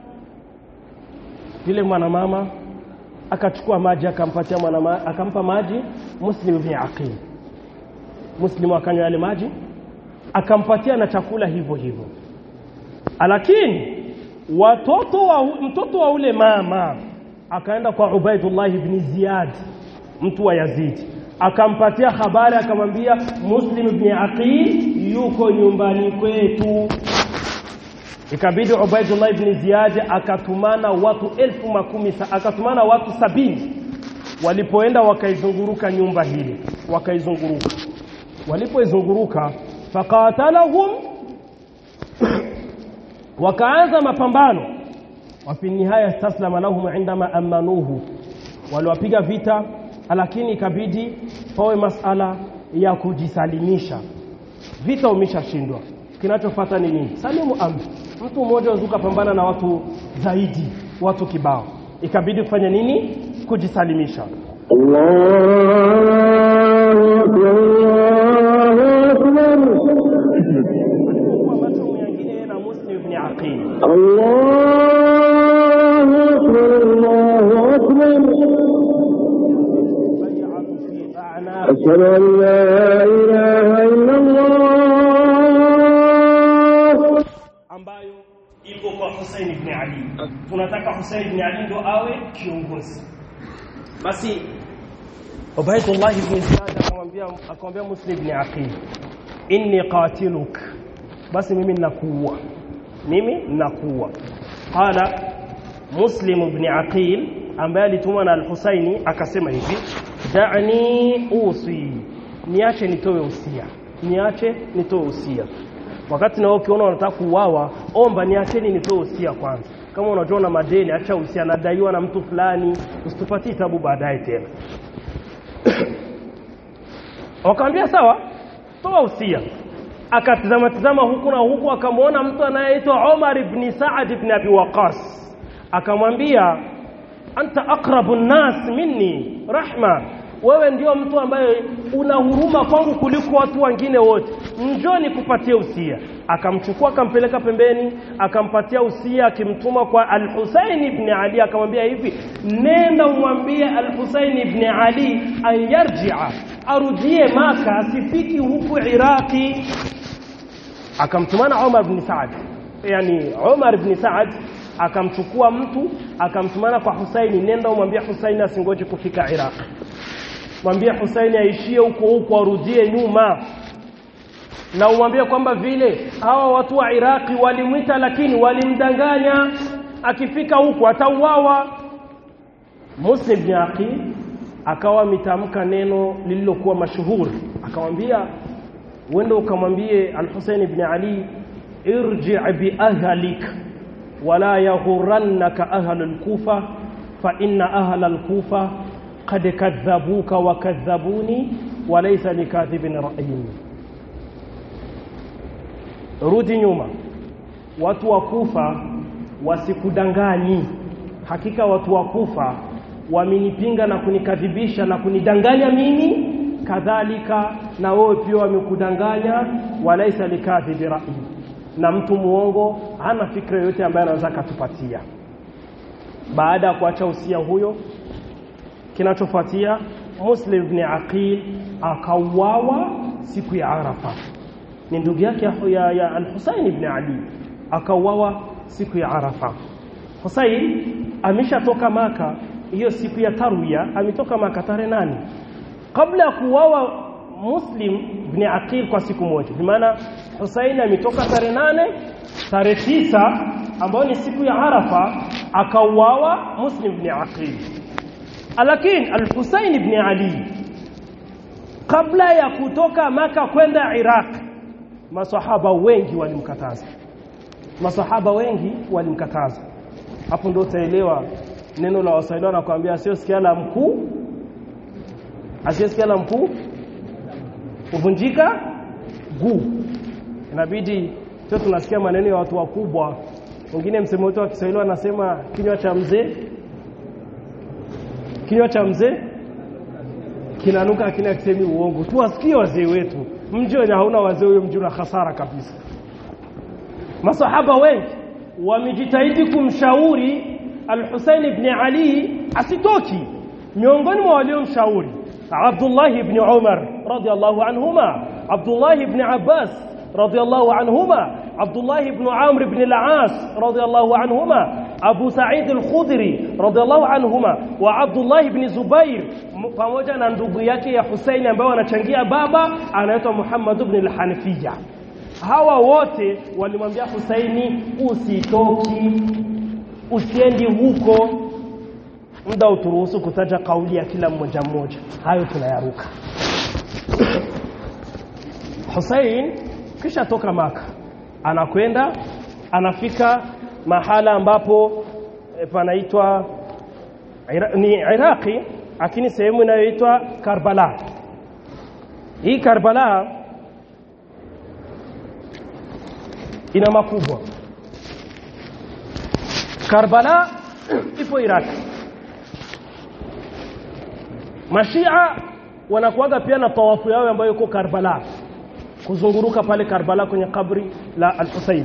Speaker 2: yule mwanamama akachukua maji akampatia mwanamama akampa maji muslim ibn aqil muslim akanywa yale maji akampatia na chakula hivyo hivyo lakini watoto wa mtoto wa ule mama akaenda kwa Ubaidullah ibn Ziyad mtu wa Yazid akampatia habari akamwambia Muslim ibn Aqil yuko nyumbani kwetu ikabidi Ubaidullah ibn Ziyad akatumana watu elfu makumi akatumana watu sabini walipoenda wakaizunguruka nyumba hili wakaizunguruka walipoizunguruka faqatalahum wakaanza mapambano wafi nihaya istaslama lahum indama amanuhu waliwapiga vita lakini ikabidi pawe masala ya kujisalimisha vita umeshashindwa kinachofuata ni nini salimu amri mtu mmoja wazuka pambana na watu zaidi watu kibao ikabidi kufanya nini kujisalimisha alipokuwa macho mwingine na Muslim ibn Aqil bay'atu fi a'naq
Speaker 1: أشهد أن لا إله إلا الله
Speaker 2: ambayo iko kwa Hussein ibn Ali. Tunataka Hussein ibn Ali ndo awe kiongozi. Basi Ubaydullah ibn Ziyad akamwambia akamwambia Muslim ibn Aqil, inni qatiluk, basi mimi ninakuua, mimi ninakuua. Qala Muslim ibn Aqil ambaye alitumwa na Al-Husaini akasema hivi, da'ni usi, niache nitoe usia, niache nitoe usia wakati na wewe ukiona unataka kuuawa omba niacheni nitoe usia kwanza kama unajua na madeni acha usia nadaiwa na mtu fulani usitupatie tabu baadaye tena wakamwambia sawa toa usia akatizama tizama huku na huku akamwona mtu anayeitwa Omar ibn Saad ibn Abi Waqas akamwambia anta aqrabu nnas minni rahma wewe ndio mtu ambaye una huruma kwangu kuliko watu wengine wote njoo nikupatie usia akamchukua akampeleka pembeni akampatia usia akimtuma kwa al-Husayn ibn Ali akamwambia hivi nenda umwambie al-Husayn ibn Ali ayarji'a arudie maka asifiki huku Iraki akamtumana Umar ibn Saad yani Umar ibn Saad akamchukua mtu akamtumana kwa Husaini nenda umwambie Husaini asingoje kufika Iraq mwambie Husaini aishie huko huko arudie nyuma na umwambie kwamba vile hawa watu wa Iraki walimwita lakini walimdanganya akifika huko atauawa Muslim bin Aqil akawa mitamka neno lililokuwa mashuhuri akamwambia uende ukamwambie Al-Husayn ibn Ali irji bi ahlik wala yaghurannaka ahlu al-Kufa fa inna ahla al-Kufa qad kadhabuka wa kadhabuni wa laysa likadhibin ra'yin rudi nyuma watu wa Kufa wasikudanganyi hakika watu wa Kufa wamenipinga na kunikadhibisha na kunidanganya mimi kadhalika na wewe pia wamekudanganya walaisa likadhibi ra'i na mtu muongo hana fikra yoyote ambayo anaweza katupatia baada ya kuacha usia huyo kinachofuatia Muslim ibn Aqil akauawa siku ya Arafa ni ndugu yake ya, ya Al-Husayn ibn Ali akauawa siku ya Arafa Husayn ameshatoka maka hiyo siku ya Tarwiya ametoka maka tarehe nane kabla ya kuuawa Muslim ibn Aqil kwa siku moja kwa maana Husayn ametoka tarehe nane tarehe tisa ambayo ni siku ya Arafa akauawa Muslim ibn Aqil lakini Al-Husayn ibn Ali kabla ya kutoka maka kwenda Iraq masahaba wengi walimkataza masahaba wengi walimkataza hapo ndio utaelewa neno la waswahili wanakuambia asiyosikia la mkuu asiyesikia la mkuu huvunjika guu inabidi sio tunasikia maneno ya watu wakubwa wengine msemo wetu wa Kiswahili wanasema kinywa cha mzee kinywa cha mzee kinanuka akina kisemi uongo tuwasikie wazee wetu mji wenye hauna wazee huyo mji una hasara kabisa masahaba wengi wamejitahidi kumshauri Al-Husayn ibn Ali asitoki miongoni mwa waliomshauri Abdullah ibn Umar radiyallahu anhuma Abdullah ibn Abbas radiyallahu anhuma Abdullah ibn Amr ibn al-As radiyallahu anhuma Abu Sa'id al-Khudri radiyallahu anhuma wa Abdullah ibn Zubair pamoja na ndugu yake ya Husaini ambao wanachangia baba anaitwa Muhammad ibn al-Hanafiya hawa wote walimwambia Husaini usitoki usiendi huko muda uturuhusu kutaja kauli ya kila mmoja mmoja hayo tunayaruka Hussein kisha toka maka anakwenda anafika mahala ambapo e, panaitwa Ira, ni Iraqi lakini sehemu inayoitwa Karbala hii Karbala ina makubwa Karbala ipo Iraqi Mashia wanakuaga pia na tawafu yao ambayo iko Karbala kuzunguruka pale Karbala kwenye kabri la Al-Husayn.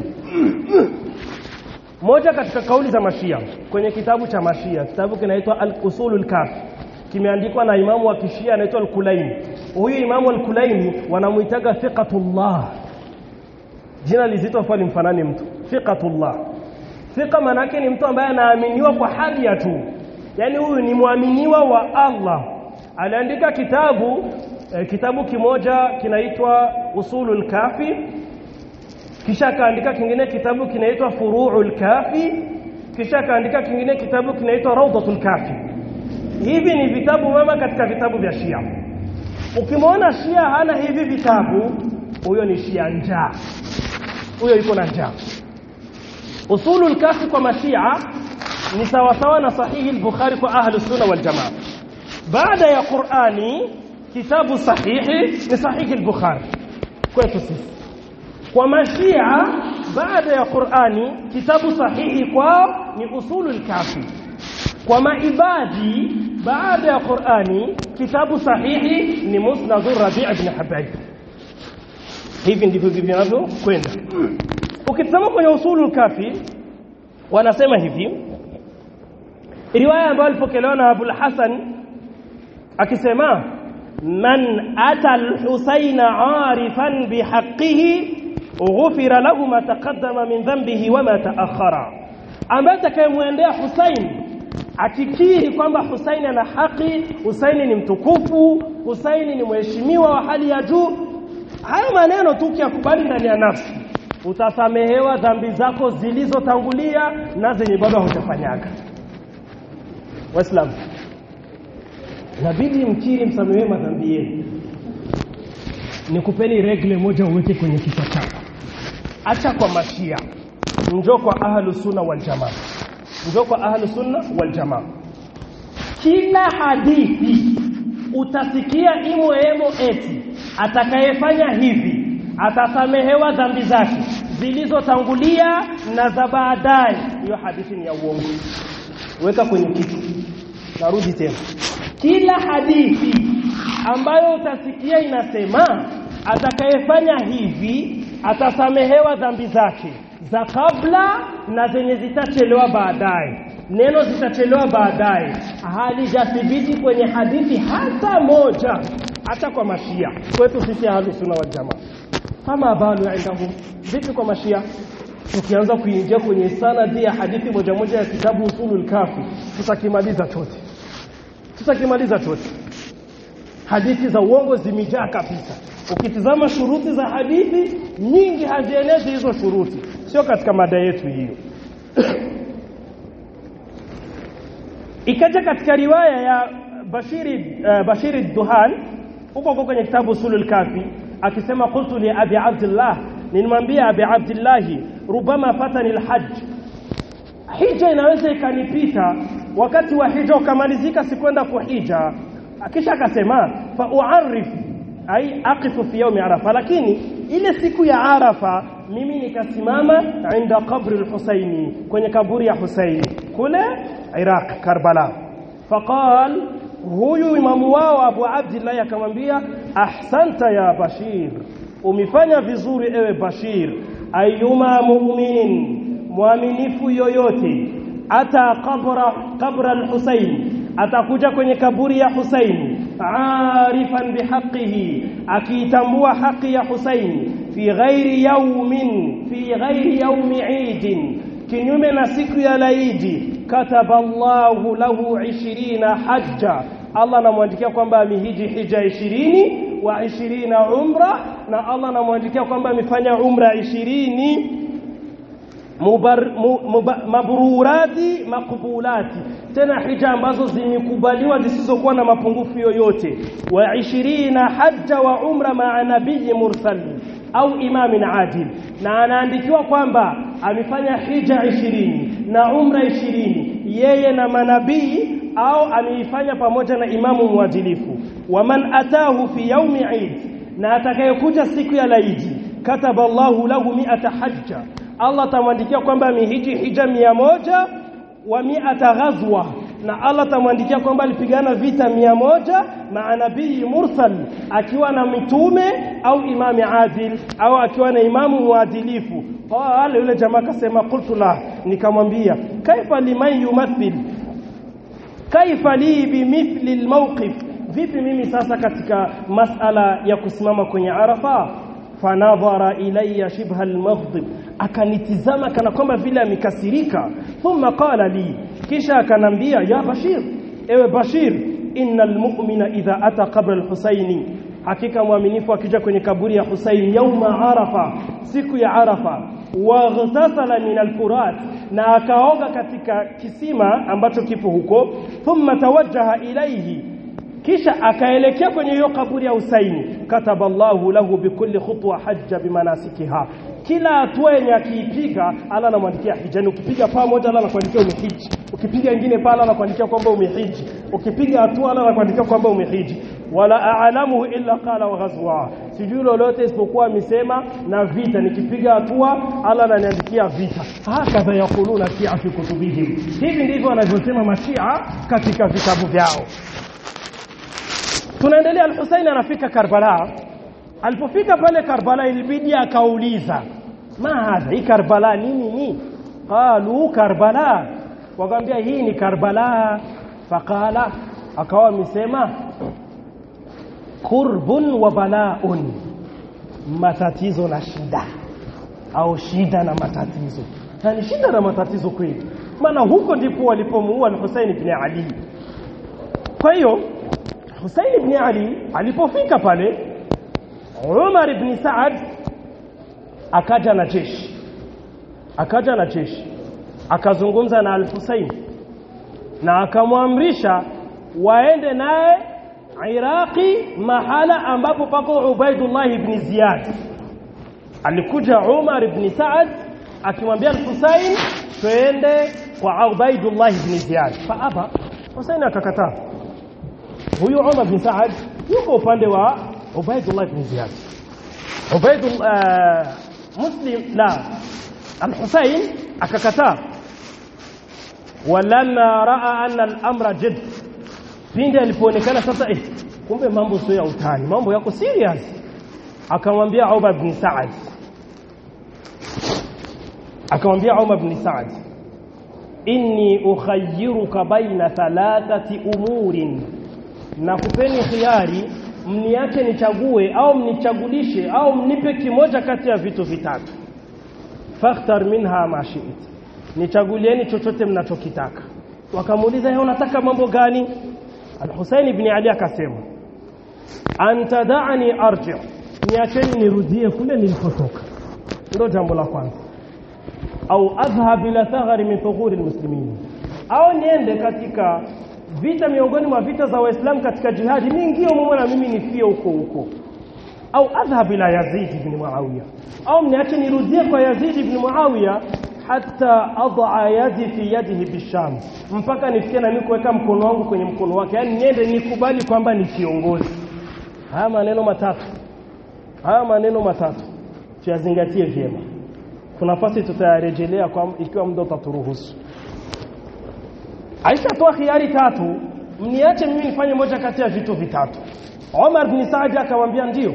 Speaker 2: Moja katika kauli za Mashia kwenye kitabu cha Mashia, kitabu kinaitwa Al-Usulul Kafi, kimeandikwa na imamu wa Kishia anaitwa Al-Kulaini. Huyu imamu Al-Kulaini wanamuitaga thiqatullah. Jina lizito fa limfanani mtu. Thiqatullah. Thiqa manake ni mtu ambaye anaaminiwa kwa hali ya tu. Yaani huyu ni muaminiwa wa Allah. Aliandika kitabu eh, kitabu kimoja kinaitwa Usulul Kafi kisha akaandika kingine kitabu kinaitwa Furu'ul Kafi kisha akaandika kingine kitabu kinaitwa Rawdatul Kafi hivi ni vitabu mama katika vitabu vya Shia ukimwona Shia hana hivi vitabu huyo ni Shia njaa huyo yuko na njaa Usulul Kafi kwa Mashia ni sawasawa na sahihi al-Bukhari kwa ahli sunna wal jamaa baada ya Qur'ani kitabu sahihi ni sahihi al-Bukhari kwetu sisi kwa mashia baada ya Qur'ani kitabu sahihi kwao ni usulul kafi kwa maibadi baada ya Qur'ani kitabu sahihi ni musnad Rabi' ibn Habayb hivi ndivyo vinavyokwenda ukitazama kwenye usulul kafi wanasema hivi riwaya ambayo ilipokelewa na Abul Hasan akisema man ata al-Husayn 'arifan bihaqqihi ghufira lahu ma taqaddama min dhanbihi wa ma ta'akhkhara ambaye atakayemwendea Husayn akikiri kwamba Husayn ana haki Husayn ni mtukufu Husayn ni mheshimiwa wa hali ya juu haya maneno tu ukiyakubali ndani ya nafsi utasamehewa dhambi zako zilizotangulia na zenye bado hujafanyaga waislamu inabidi mkiri msamehewe madhambi yenu nikupeni regle moja uweke kwenye kichwa chako acha kwa mashia njoo kwa ahlu sunna wal jamaa njoo kwa ahlu sunna wal jamaa kila hadithi utasikia imo emo eti atakayefanya hivi atasamehewa dhambi zake zilizotangulia na za baadaye hiyo hadithi ni ya uongo weka kwenye kichwa narudi tena kila hadithi ambayo utasikia inasema atakayefanya hivi atasamehewa dhambi zake za kabla na zenye zitachelewa baadaye neno zitachelewa baadaye halijathibiti kwenye hadithi hata moja hata kwa mashia kwetu sisi ahlusunna wal jamaa kama balu indahum vipi kwa mashia tukianza kuingia kwenye sanadi ya hadithi moja moja ya kitabu usulul kafi tutakimaliza chote tutakimaliza chote hadithi za uongo zimejaa kabisa ukitizama shuruti za hadithi nyingi hazienezi hizo shuruti sio katika mada yetu hiyo ikaja katika riwaya ya Bashiri uh, Bashiri Duhan huko huko kwenye kitabu Usulul Kafi akisema qultu li Abi Abdullah nilimwambia Abi Abdullah rubama fatani alhajj hija inaweza ikanipita wakati wa hija ukamalizika sikwenda kuhija kisha akasema fa uarif ai aqifu fi yawmi arafa lakini ile siku ya arafa mimi nikasimama inda qabri al-husaini kwenye kaburi ya husaini kule iraq karbala faqal huyu imamu wao abu abdillah akamwambia ahsanta ya bashir umefanya vizuri ewe bashir ayuma mu'min muaminifu yoyote ata qabra qabra al-husaini atakuja kwenye kaburi ya Husaini arifan bihaqihi akiitambua haki ya Husaini fi ghairi yaumin fi ghairi yaumi idin kinyume na siku ya laidi kataba Allahu lahu 20 hajja Allah anamwandikia kwamba amehiji hija 20 wa 20 umra na Allah anamwandikia kwamba amefanya umra 20 mubar, mu, muba, mabrurati makbulati tena hija ambazo zimekubaliwa zisizokuwa na mapungufu yoyote wa 20 hajja wa umra maa nabii mursal au imamin adil na anaandikiwa kwamba amefanya hija 20 na umra 20 yeye na manabii au ameifanya pamoja na imamu mwadilifu waman atahu fi yaumi eid na atakayekuja siku ya laidi kataba Allahu lahu mi'ata hajja Allah atamwandikia kwamba amehiji hija mia moja wa mi'ata ghazwa na Allah atamwandikia kwamba alipigana vita mia moja maa nabii mursal akiwa na mitume au imami adil au akiwa na imamu mwadilifu wale yule jamaa akasema qultu la nikamwambia kaifa liman yumathil kaifa li bimithli almawqif vipi mimi sasa katika masala ya kusimama kwenye arafa fanadhara ilayya shibha almaghdib akanitizama kana kwamba vile amekasirika thumma qala li kisha akanambia ya bashir ewe bashir innal mu'mina idha ata qabla alhusaini hakika mwaminifu akija kwenye kaburi ya Husain yauma arafa siku ya arafa waghtasala min alfurat na akaoga katika kisima ambacho kipo huko thumma tawajjaha ilayhi kisha akaelekea kwenye hiyo kaburi ya Husaini kataballahu lahu bikulli khutwa hajja bimanasikiha kila hatua yenye akiipiga Allah anamwandikia hija ukipiga paa moja Allah anakuandikia umehiji ukipiga nyingine pale anakuandikia kwamba umehiji ukipiga hatua Allah anakuandikia kwamba umehiji wala a'lamuhu illa qala wa ghazwa sijui lolote isipokuwa amesema na vita nikipiga hatua Allah ananiandikia vita hakadha yakuluna shia fi kutubihim hivi ndivyo wanavyosema mashia katika vitabu vyao tunaendelea al-Husaini anafika Karbala alipofika pale Karbala ilibidi akauliza ma hadha hii Karbala nini ni qalu Karbala wakamwambia hii ni Karbala faqala akawa amesema kurbun wa balaun matatizo na shida au shida na matatizo na ni shida na matatizo kweli maana huko ndipo walipomuua al-Husaini ibn Ali kwa hiyo Husain ibn Ali alipofika pale Umar ibn Saad akaja na jeshi akaja na jeshi akazungumza na al-Husain na akamwamrisha waende naye Iraqi mahala ambapo pako Ubaidullah ibn Ziyad alikuja Umar ibn Saad akimwambia al-Husain twende kwa Ubaidullah ibn Ziyad faaba Husain akakataa huyu Umar bin Saad yuko upande wa Ubaidullah bin Ziyad Ubaidullah Muslim la Al-Husayn akakataa walamma raa anna al-amra jidd pindi alipoonekana sasa eh kumbe mambo sio ya utani mambo yako serious akamwambia Umar bin Saad akamwambia Umar bin Saad inni ukhayyiruka baina thalathati umurin na kupeni khiari mniache nichague au mnichagulishe au mnipe kimoja kati ya vitu vitatu fakhtar minha ma shi'it nichagulieni chochote mnachokitaka wakamuuliza yeye unataka mambo gani al-Husayn ibn Ali akasema anta da'ani arji niacheni nirudie kule nilipotoka ndio jambo la kwanza au adhhab ila thagari min thughuri almuslimin au niende katika vita miongoni mwa vita za waislamu katika jihadi niingie mume na mimi nifie huko huko au adhhab ila yazid ibn muawiya au mniache nirudie kwa yazid ibn muawiya hata adha yadi fi yadihi bisham mpaka nifikie na mimi kuweka mkono wangu kwenye mkono wake yani niende nikubali kwamba ni kiongozi haya maneno matatu haya maneno matatu tuyazingatie vyema kuna nafasi tutayarejelea kwa ikiwa muda utaturuhusu Aisha toa khiari tatu mniache mimi nifanye moja kati ya vitu vitatu Omar bin Saad akamwambia ndio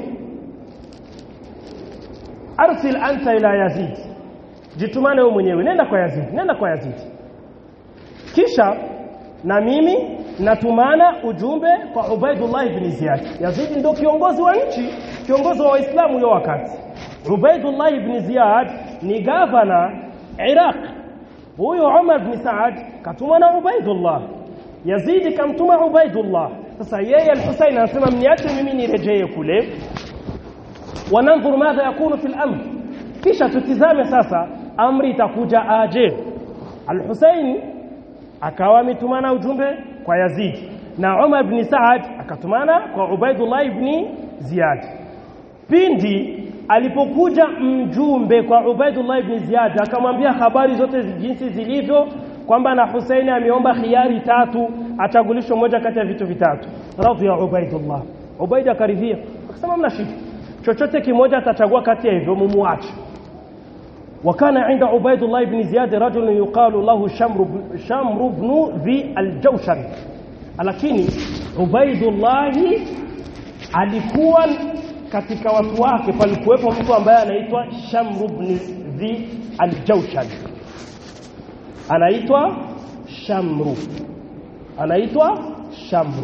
Speaker 2: arsil anta ila Yazid jitumane wewe mwenyewe nenda kwa Yazid nenda kwa Yazid kisha na mimi natumana ujumbe kwa Ubaidullah ibn Ziyad Yazid ndio kiongozi wa nchi kiongozi wa Waislamu hiyo wakati Ubaidullah ibn Ziyad ni gavana Iraq huyo Umar ibn Saad katuma na Ubaidullah Yazidi kamtuma Ubaidullah sasa yeye al-Husayn anasema mniache mimi nirejee kule wananzur madha yakunu fil amr kisha tutizame sasa amri itakuja aje al-Husayn akawa ametumana ujumbe kwa Yazid na Umar ibn Saad akatumana kwa Ubaidullah ibn Ziyad pindi alipokuja mjumbe kwa Ubaidullah ibn Ziyad akamwambia habari zote jinsi zilivyo kwamba na Husaini ameomba khiari tatu achagulishwe moja kati ya vitu vitatu radhiya Ubaidullah Ubaid akaridhia akasema mna shida chochote kimoja atachagua kati ya hivyo mumuache وكان عند عبيد الله بن زياد رجل يقال له شمر شمر بن ذي الجوشن lakini Ubaidullah alikuwa katika watu wake palikuwepo mtu ambaye anaitwa Shamr ibn Dhi al-Jawshan anaitwa Shamru anaitwa Shamru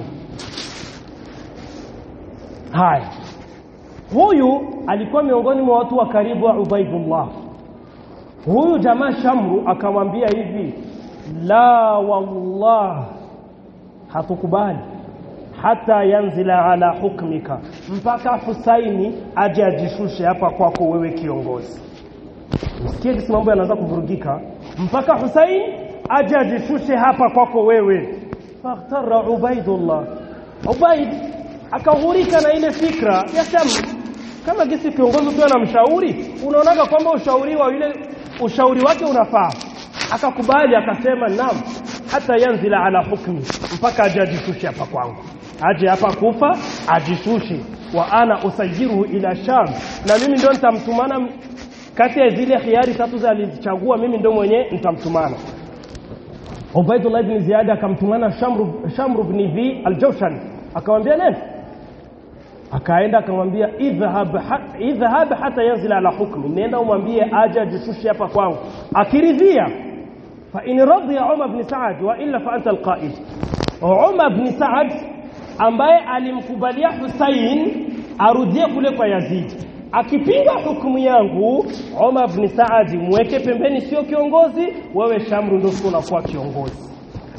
Speaker 2: haya huyu alikuwa miongoni mwa watu wa karibu wa Ubaidullah huyu jamaa Shamru akamwambia hivi la wallah hatukubali hata yanzila ala hukmika mpaka Husaini aje ajishushe hapa kwako wewe kiongozi msikie jinsi mambo yanaanza kuvurugika mpaka Husaini aje ajishushe hapa kwako wewe fakhtara Ubaidullah Ubaid akahurika na ile fikra ya Sham kama gisi kiongozi tu anamshauri unaonaga kwamba ushauri wa yule ushauri wake unafaa akakubali akasema naam hata yanzila ala hukmi mpaka aje ajishushe hapa kwangu aje hapa kufa ajishushe wa ana usayiruhu ila sham na mimi ndio nitamtumana kati ya zile khiari tatu za alizichagua mimi ndio mwenye nitamtumana Ubaidullah ibn Ziyad akamtumana Shamru Shamru ibn Dhi al-Jawshan akamwambia nani akaenda akamwambia idhhab idhhab hata yanzila ala hukmi nenda umwambie aje ajishushe hapa kwangu akiridhia fa in radiya Umar ibn Sa'ad wa illa fa anta al-qa'id Umar ibn Sa'ad ambaye alimkubalia Hussein arudie kule kwa Yazid akipinga hukumu yangu Umar ibn Saad mweke pembeni sio kiongozi wewe Shamru ndio unakuwa kiongozi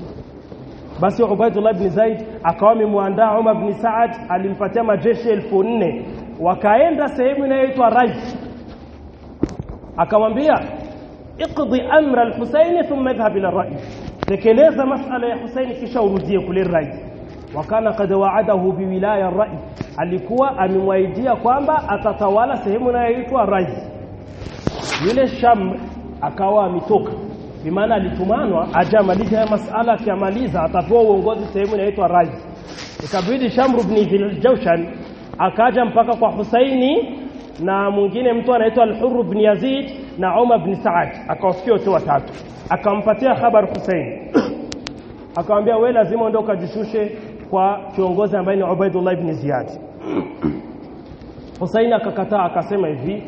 Speaker 2: basi Ubaidullah ibn Zaid akawa amemwandaa Umar ibn Saad alimpatia majeshi elfu nne wakaenda sehemu inayoitwa Rai akamwambia iqdi amra al-Husayn thumma idhhab ila ar-Rai tekeleza masala ya Husaini kisha urudie kule Rai wakana kad waadahu biwilaya rai alikuwa amemwaidia kwamba atatawala sehemu inayoitwa rai yule sham akawa ametoka bimaana alitumanwa aje amalize haya masala akiamaliza atapewa uongozi sehemu inayoitwa rai ikabidi shamru ibn jawshan akaja mpaka kwa husaini na mwingine mtu anaitwa al-hurr ibn yazid na umar ibn saad akawafikia wote watatu akampatia habari husaini akamwambia wewe lazima uende ukajishushe kwa kiongozi ambaye ni Ubaidullah ibn Ziyad Husaini akakataa akasema hivi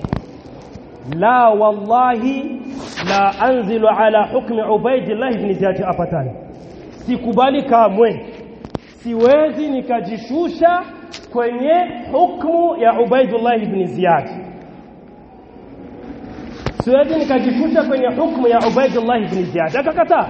Speaker 2: la wallahi la anzilu ala hukmi Ubaidullah ibn Ziyad apatani sikubali kamwe siwezi nikajishusha kwenye hukumu ya Ubaidullah ibn Ziyad siwezi nikajishusha kwenye hukumu ya Ubaidullah ibn Ziyad akakataa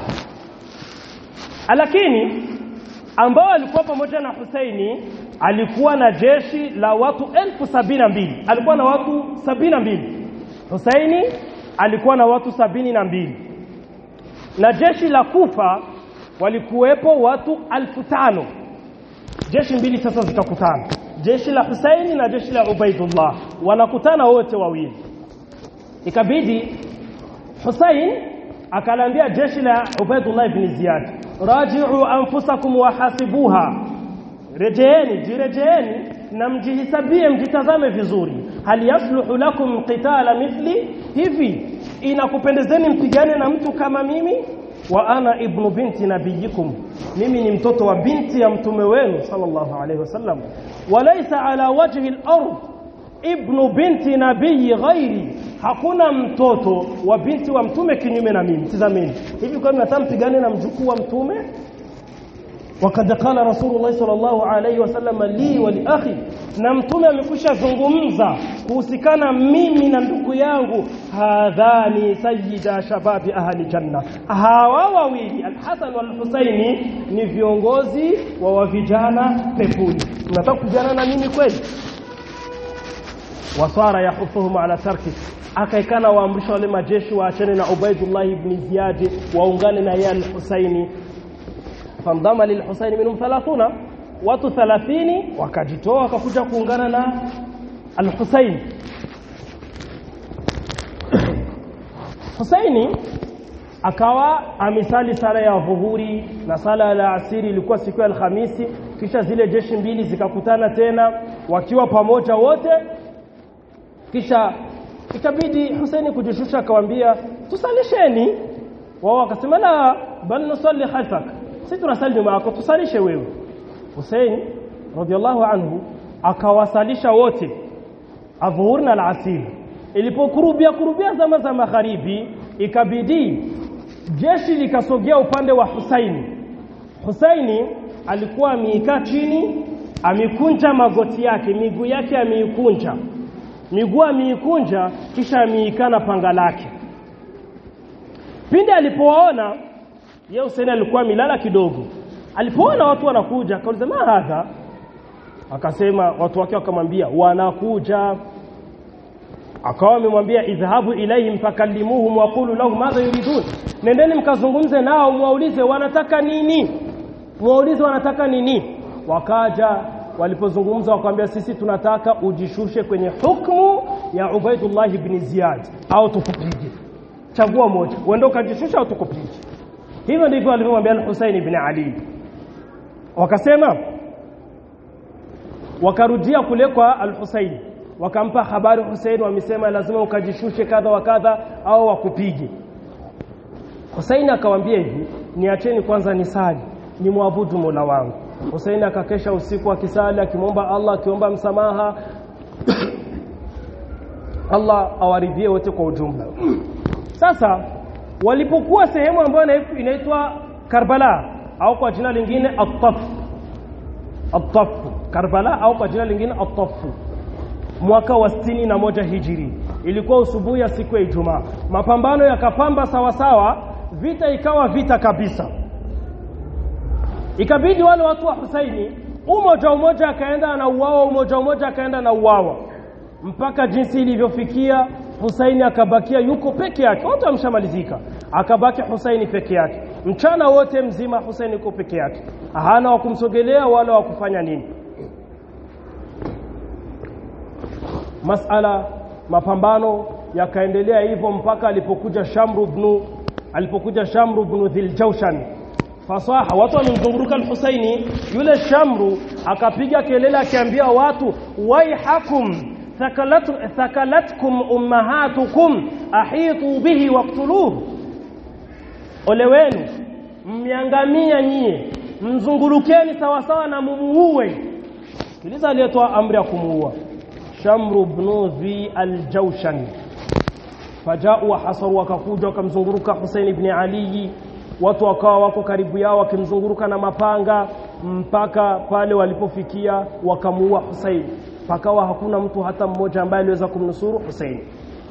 Speaker 2: lakini ambao alikuwa pamoja na Husaini alikuwa na jeshi la watu elfu sabini na mbili alikuwa na watu sabini na mbili Husaini alikuwa na watu sabini na mbili na jeshi la Kufa walikuwepo watu alfu tano jeshi mbili sasa zitakutana jeshi la Husaini na jeshi la Ubaidullah wanakutana wote wawili ikabidi Husain akalaambia jeshi la Ubaidullah ibn Ziyad raji'u anfusakum wahasibuha rejeeni jirejeeni na mjihisabie mjitazame vizuri hal yasluhu lakum qitala mithli hivi inakupendezeni mpigane na mtu kama mimi wa ana ibnu binti nabiyikum mimi ni mtoto wa binti ya mtume wenu sallallahu alayhi wasallam walaysa ala wajhi al-ard ibnu binti nabii ghairi hakuna mtoto wa binti wa mtume kinyume na mimi tazameni hivi kwa nini mpigane na mjukuu wa mtume wakad qala rasulullah sallallahu alayhi wasallam li wa li akhi na mtume amekwisha zungumza kuhusikana mimi na ndugu yangu hadhani sayyida shababi ahli janna hawa wawili alhasan walhusaini ni viongozi wa wa vijana peponi mnataka kujana na mimi kweli wasara yahufuhum ala tarki akaikana waamrisha wale majeshi waachane na Ubaidullah ibn Ziyad waungane na yeye al-Husaini fandama lil-Husaini minhum 30 watu 30 wakajitoa wakakuja kuungana na al-Husaini Husaini akawa amisali sala ya dhuhuri na sala ya asiri ilikuwa siku ya Alhamisi kisha zile jeshi mbili zikakutana tena wakiwa pamoja wote kisha ikabidi Husaini kujishusha akamwambia tusalisheni wao wakasema la bal nusalli khalfak si tunasali nyuma yako tusalishe wewe Husaini radhiallahu anhu akawasalisha wote adhuhuri na alasiri ilipokurubia kurubia zama za magharibi ikabidi jeshi likasogea upande wa Husaini Husaini alikuwa ameikaa chini amekunja magoti yake miguu yake ameikunja miguu ameikunja kisha ameikana panga lake pindi alipoona yeye Husaini alikuwa milala kidogo alipoona watu wanakuja akauliza ma hadha akasema watu wake wakamwambia wanakuja akawa amemwambia idhhabu ilaihim fakallimuhum waqulu lahum madha yuridun nendeni mkazungumze nao mwaulize wanataka nini mwaulize wanataka nini wakaja walipozungumza wakamwambia sisi tunataka ujishushe kwenye hukumu ya Ubaidullah ibn Ziyad au tukupige chagua moja uende ukajishusha au tukupige hivyo ndivyo alivyomwambia al-Husayn ibn Ali wakasema wakarudia kule kwa al-Husayn wakampa habari Hussein wamesema lazima ukajishushe kadha wa kadha au wakupige Hussein akamwambia hivi niacheni kwanza nisali ni muabudu Mola wangu Hussein akakesha usiku akisali akimwomba Allah akiomba msamaha Allah awaridhie wote kwa ujumla sasa walipokuwa sehemu ambayo inaitwa Karbala au kwa jina lingine At-Taf At-Taf Karbala au kwa jina lingine At-Taf mwaka wa sitini na moja hijiri ilikuwa usubuhi ya siku ya Ijumaa mapambano yakapamba sawa sawa vita ikawa vita kabisa ikabidi wale watu wa Husaini umoja umoja akaenda na uwawa umoja umoja akaenda na uwawa mpaka jinsi ilivyofikia Husaini akabakia yuko peke yake wote wamshamalizika akabaki Husaini peke yake mchana wote mzima Husaini yuko peke yake hana wa kumsogelea wala wa kufanya nini masala mapambano yakaendelea hivyo mpaka alipokuja Shamru ibn alipokuja Shamru ibn Dhiljawshan fasaha watu wamemzunguruka al-Husaini yule Shamru akapiga kelele akiambia watu waihakum thakalat thakalatkum ummahatukum ahitu bihi waqtuluhu ole wenu mmiangamia nyie mzungurukeni sawasawa na mumuue kiliza aliyetoa amri ya kumuua Shamru ibn Dhi al-Jawshan fajau wahasaru wakakuja wakamzunguruka Hussein ibn Ali watu wakawa wako karibu yao wakimzunguruka na mapanga mpaka pale walipofikia wakamuua Hussein pakawa hakuna mtu hata mmoja ambaye aliweza kumnusuru Hussein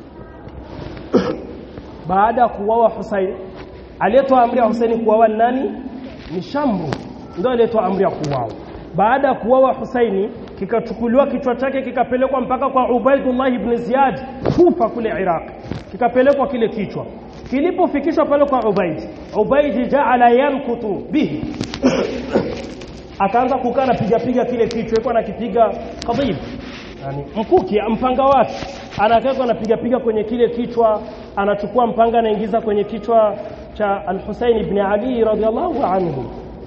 Speaker 2: baada ya kuuawa Hussein aliyetoa amri ya Hussein kuuawa nani ni Shamru ndio aliyetoa amri ya kuuawa baada ya kuuawa Husaini kikachukuliwa kichwa chake kikapelekwa mpaka kwa Ubaidullah ibn Ziyad Kufa kule Iraq kikapelekwa kile kichwa kilipofikishwa pale kwa Ubaid Ubaid jaala yankutu bihi akaanza kukaa na piga piga kile kichwa yuko anakipiga qadib yani mkuki mpanga wake anakaa anapiga piga kwenye kile kichwa anachukua mpanga anaingiza kwenye kichwa cha Al-Husayn ibn Ali radhiyallahu anhu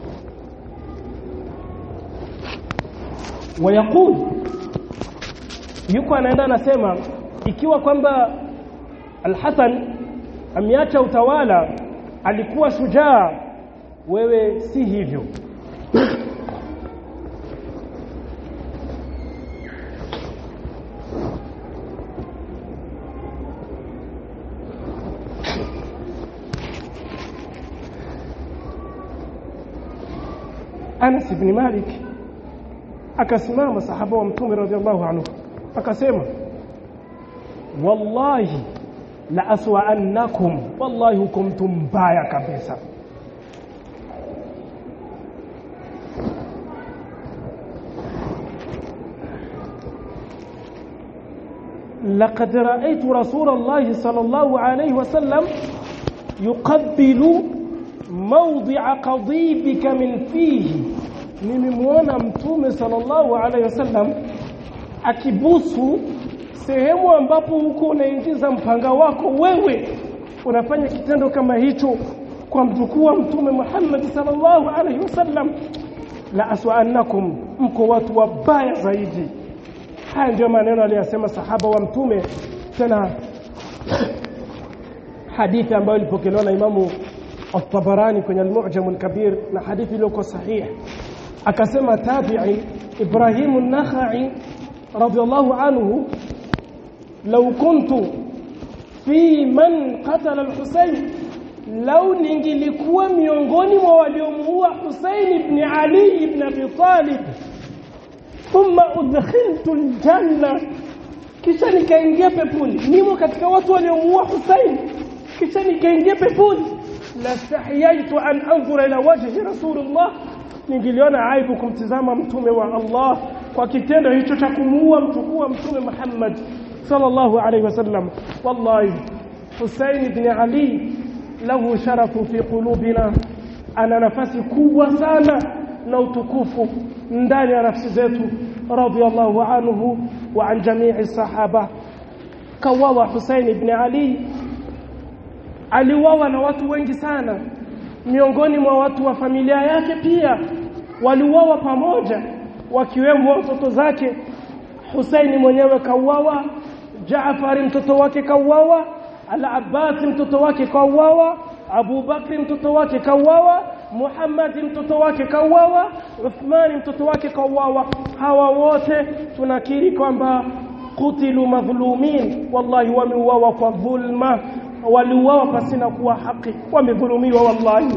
Speaker 2: wayaqul yuko anaenda anasema ikiwa kwamba Al-Hasan ameacha utawala alikuwa shujaa wewe si hivyo
Speaker 3: Anas ibn Malik akasimama sahaba wa mtume radhiallahu anhu akasema wallahi la aswa'annakum wallahi hukum mtu mbaya kabisa لقد رأيت رسول الله صلى الله عليه وسلم يقبل موضع قضيبك من فيه nimemwona mtume sallallahu alaihi wasallam akibusu sehemu ambapo huko unaingiza mpanga wako wewe unafanya kitendo kama hicho kwa mjukuu wa mtume Muhammad sallallahu alaihi wasallam la aswa'annakum mko watu wabaya zaidi haya ndio maneno aliyosema sahaba wa mtume tena hadithi ambayo ilipokelewa na imamu الطبراني kwenye al-Mu'jam al-Kabir na hadithi iliyoko sahih akasema tabi'i Ibrahim an-Nakhai radiyallahu anhu law kuntu fi man qatala al-Husayn law ningilikuwa miongoni mwa waliomuua Husayn ibn Ali ibn Abi Talib thumma udkhiltu al-janna kisha nikaingia peponi nimo katika watu waliomuua Husayn kisha nikaingia peponi lastahiyaitu an anzura ila wajhi rasulullah ningiliona aibu kumtizama mtume wa Allah kwa kitendo hicho cha kumuua mtukuu wa mtume Muhammad sallallahu alaihi wasallam wallahi Hussein ibn Ali lahu sharafu fi qulubina ana nafasi kubwa sana na utukufu ndani ya nafsi zetu radiyallahu anhu wa an jami'i sahaba kawawa Hussein ibn Ali aliuawa na watu wengi sana miongoni mwa watu wa familia yake pia waliuawa pamoja wakiwemo watoto zake Husaini mwenyewe kauawa Jaafar mtoto wake kauawa Al-Abbas mtoto wake kauawa Abu Bakri mtoto wake kauawa Muhammad mtoto wake kauawa Uthman mtoto wake kauawa hawa wote tunakiri kwamba kutilu madhulumin wallahi wameuawa kwa dhulma waliuawa pasina kuwa haki wamedhulumiwa wallahi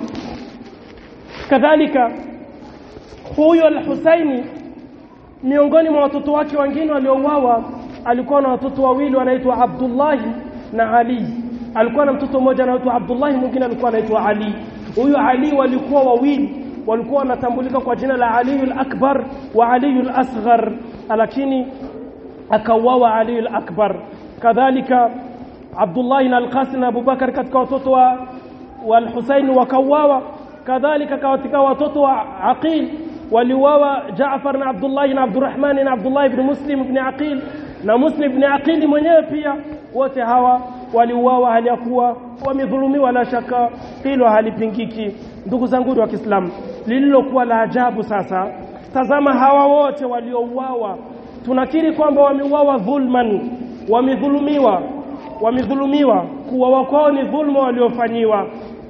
Speaker 3: kadhalika huyo al-Husaini miongoni mwa watoto wake wengine waliouawa alikuwa na watoto wawili wanaitwa Abdullah na Ali alikuwa na mtoto mmoja anaitwa Abdullah mwingine alikuwa anaitwa Ali huyo Ali walikuwa wawili walikuwa wanatambulika kwa jina la Ali al-Akbar wa Ali al-Asghar lakini akauawa Ali al-Akbar kadhalika Abdullah na Al-Qasim na Abubakar katika watoto wa wal-Husayn wakauawa kadhalika katika watoto wa Aqil waliuawa Jaafar na Abdullah na Abdurrahman na Abdullah ibn Muslim ibn Aqil na Muslim ibn Aqil mwenyewe pia wote hawa waliuawa hali ya kuwa wamedhulumiwa la shaka hilo halipingiki ndugu zangu wa Kiislamu lililokuwa la ajabu sasa tazama hawa wote waliouawa tunakiri kwamba wameuawa dhulman wamedhulumiwa wamedhulumiwa kuwa kwao ni dhulma waliofanyiwa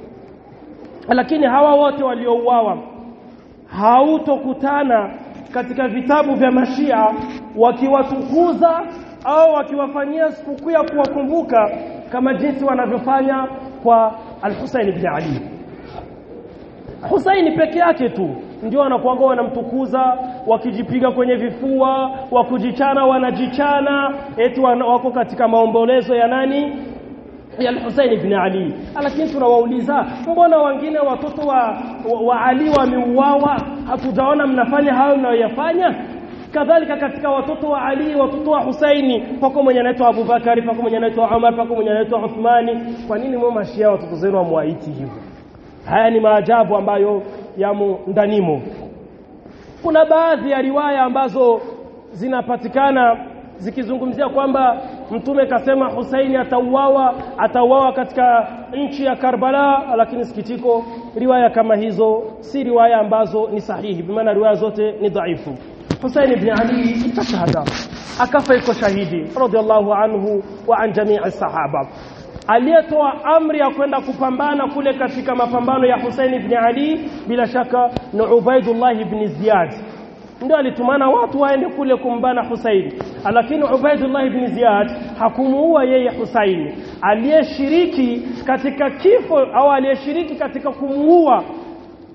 Speaker 3: lakini hawa wote waliouawa hautokutana katika vitabu vya mashia wakiwatukuza au wakiwafanyia sikukuu ya kuwakumbuka kama jinsi wanavyofanya kwa Al-Husayn ibn Ali Husaini peke yake tu ndio wanakuanga wanamtukuza wakijipiga kwenye vifua wakujichana wanajichana eti wako katika maombolezo ya nani ya Al-Husayn ibn Ali lakini tunawauliza mbona wengine watoto wa, wa, wa Ali wameuawa hatujaona mnafanya hayo mnayoyafanya kadhalika katika watoto wa Ali watoto wa Husaini pako mwenye anaitwa Abubakari pako mwenye anaitwa Umar pako mwenye anaitwa Uthmani kwa nini mwa mashia watoto zenu wamwaiti hivyo haya ni maajabu ambayo yamo ndanimo kuna baadhi ya riwaya ambazo zinapatikana zikizungumzia kwamba mtume kasema Husaini atauawa atauawa katika nchi ya Karbala lakini sikitiko riwaya kama hizo si riwaya ambazo ni sahihi bimaana riwaya zote ni dhaifu Husaini ibn Ali itashahada akafa iko shahidi radhiallahu anhu wa an jamii sahaba aliyetoa amri ya kwenda kupambana kule katika mapambano ya Hussein ibn Ali bila shaka ni Ubaidullah ibn Ziyad ndio alitumana watu waende kule kumbana Hussein lakini Ubaidullah ibn Ziyad hakumuua yeye Hussein aliyeshiriki katika kifo au aliyeshiriki katika kumuua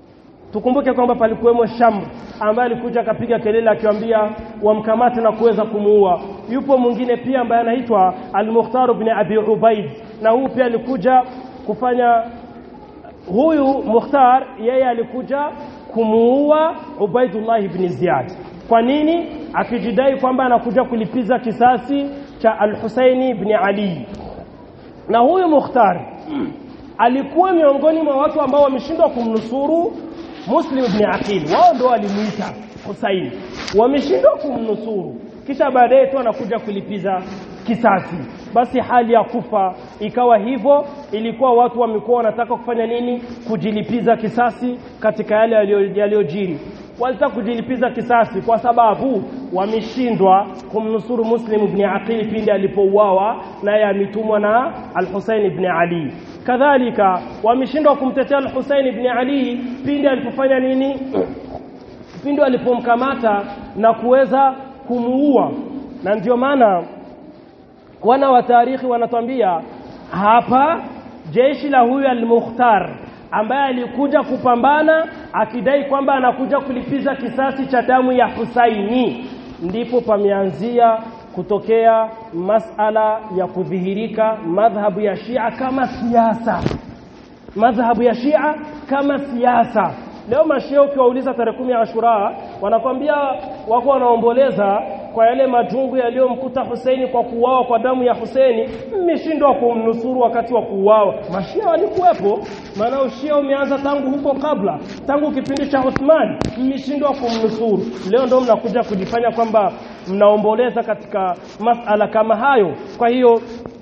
Speaker 2: tukumbuke kwamba palikuwemo Shamr ambaye alikuja akapiga kelele akiwaambia wamkamate na kuweza kumuua yupo mwingine pia ambaye anaitwa Al-Mukhtar ibn Abi Ubaid na huu pia alikuja kufanya huyu Mukhtar yeye alikuja kumuua Ubaidullah ibn Ziyad kwa nini akijidai kwamba anakuja kulipiza kisasi cha Al-Husaini ibn Ali na huyu Mukhtar alikuwa miongoni mwa watu ambao wameshindwa kumnusuru Muslim ibn Aqil wao ndio walimuita Husaini wameshindwa kumnusuru kisha baadaye tu anakuja kulipiza kisasi basi hali ya kufa ikawa hivyo ilikuwa watu wamekuwa wanataka kufanya nini kujilipiza kisasi katika yale yaliyojiri walitaka kujilipiza kisasi kwa sababu wameshindwa kumnusuru Muslim ibn Aqil pindi alipouawa naye ametumwa na Al-Husayn ibn Ali kadhalika wameshindwa kumtetea Al-Husayn ibn Ali pindi alipofanya nini pindi alipomkamata na kuweza kumuua na ndio maana wana wa tarikhi wanatuambia hapa jeshi la huyu al-Mukhtar ambaye alikuja kupambana akidai kwamba anakuja kulipiza kisasi cha damu ya Husaini ndipo pameanzia kutokea masala ya kudhihirika madhhabu ya Shia kama siasa madhhabu ya Shia kama siasa leo mashia ukiwauliza tarehe kumi ya Ashura wanakwambia wako wanaomboleza kwa yale majungu yaliyomkuta Husaini kwa kuuawa kwa damu ya Husaini mmeshindwa kumnusuru wakati wa kuuawa mashia walikuwepo maana ushia umeanza tangu huko kabla tangu kipindi cha Uthman mmeshindwa kumnusuru leo ndio mnakuja kujifanya kwamba mnaomboleza katika masala kama hayo kwa hiyo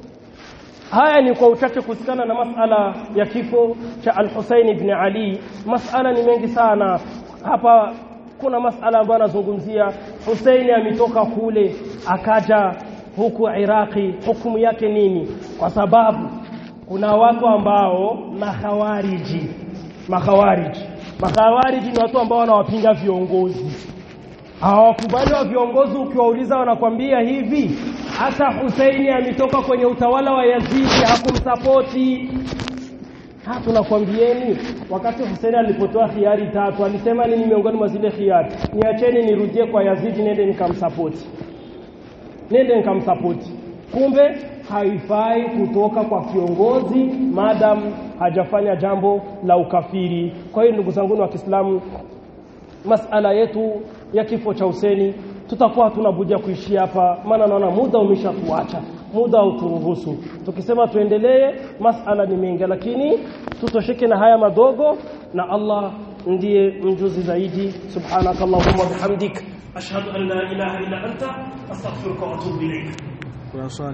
Speaker 2: haya ni kwa uchache kuhusikana na masala ya kifo cha Al-Husayn ibn Ali masala ni mengi sana hapa kuna masala ambayo anazungumzia Husaini ametoka kule akaja huku Iraki hukumu yake nini kwa sababu kuna watu ambao mahawariji mahawariji mahawariji ni watu ambao wanawapinga viongozi hawakubali wa viongozi ukiwauliza wanakwambia hivi hata Husaini ametoka kwenye utawala wa Yazidi hakumsapoti ha tunakwambieni wakati Husaini alipotoa khiari tatu alisema nini miongoni mwa zile khiari niacheni nirudie kwa Yazidi nende nikamsapoti nende nikamsapoti kumbe haifai kutoka kwa kiongozi madam hajafanya jambo la ukafiri kwa hiyo ndugu zangu wa Kiislamu masala yetu ya kifo cha Huseni tutakuwa hatuna budi ya kuishia hapa maana naona muda umeshatuacha muda hauturuhusu tukisema tuendelee masala ni mengi lakini tutosheke na haya madogo na Allah ndiye mjuzi zaidi subhanakallahumma bihamdik ashhadu an la ilaha illa anta astaghfiruka wa atubu ilaik
Speaker 4: kuna swali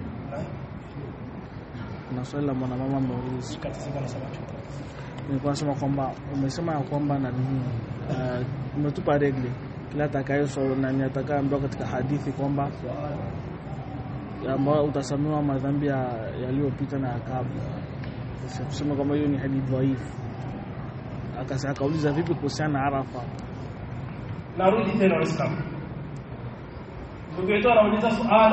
Speaker 4: kuna swali la mwanamama ameuliza nilikuwa nasema kwamba umesema ya kwamba na nini uh, umetupa regle kila atakayeso nani atakayeambiwa katika hadithi kwamba ambao utasamewa madhambi yaliyopita na ya kabla kusema kwamba hiyo ni hadithi dhaifu akasa akauliza vipi kuhusiana na Arafa
Speaker 2: narudi tena waislamu ndugu yetu anauliza swali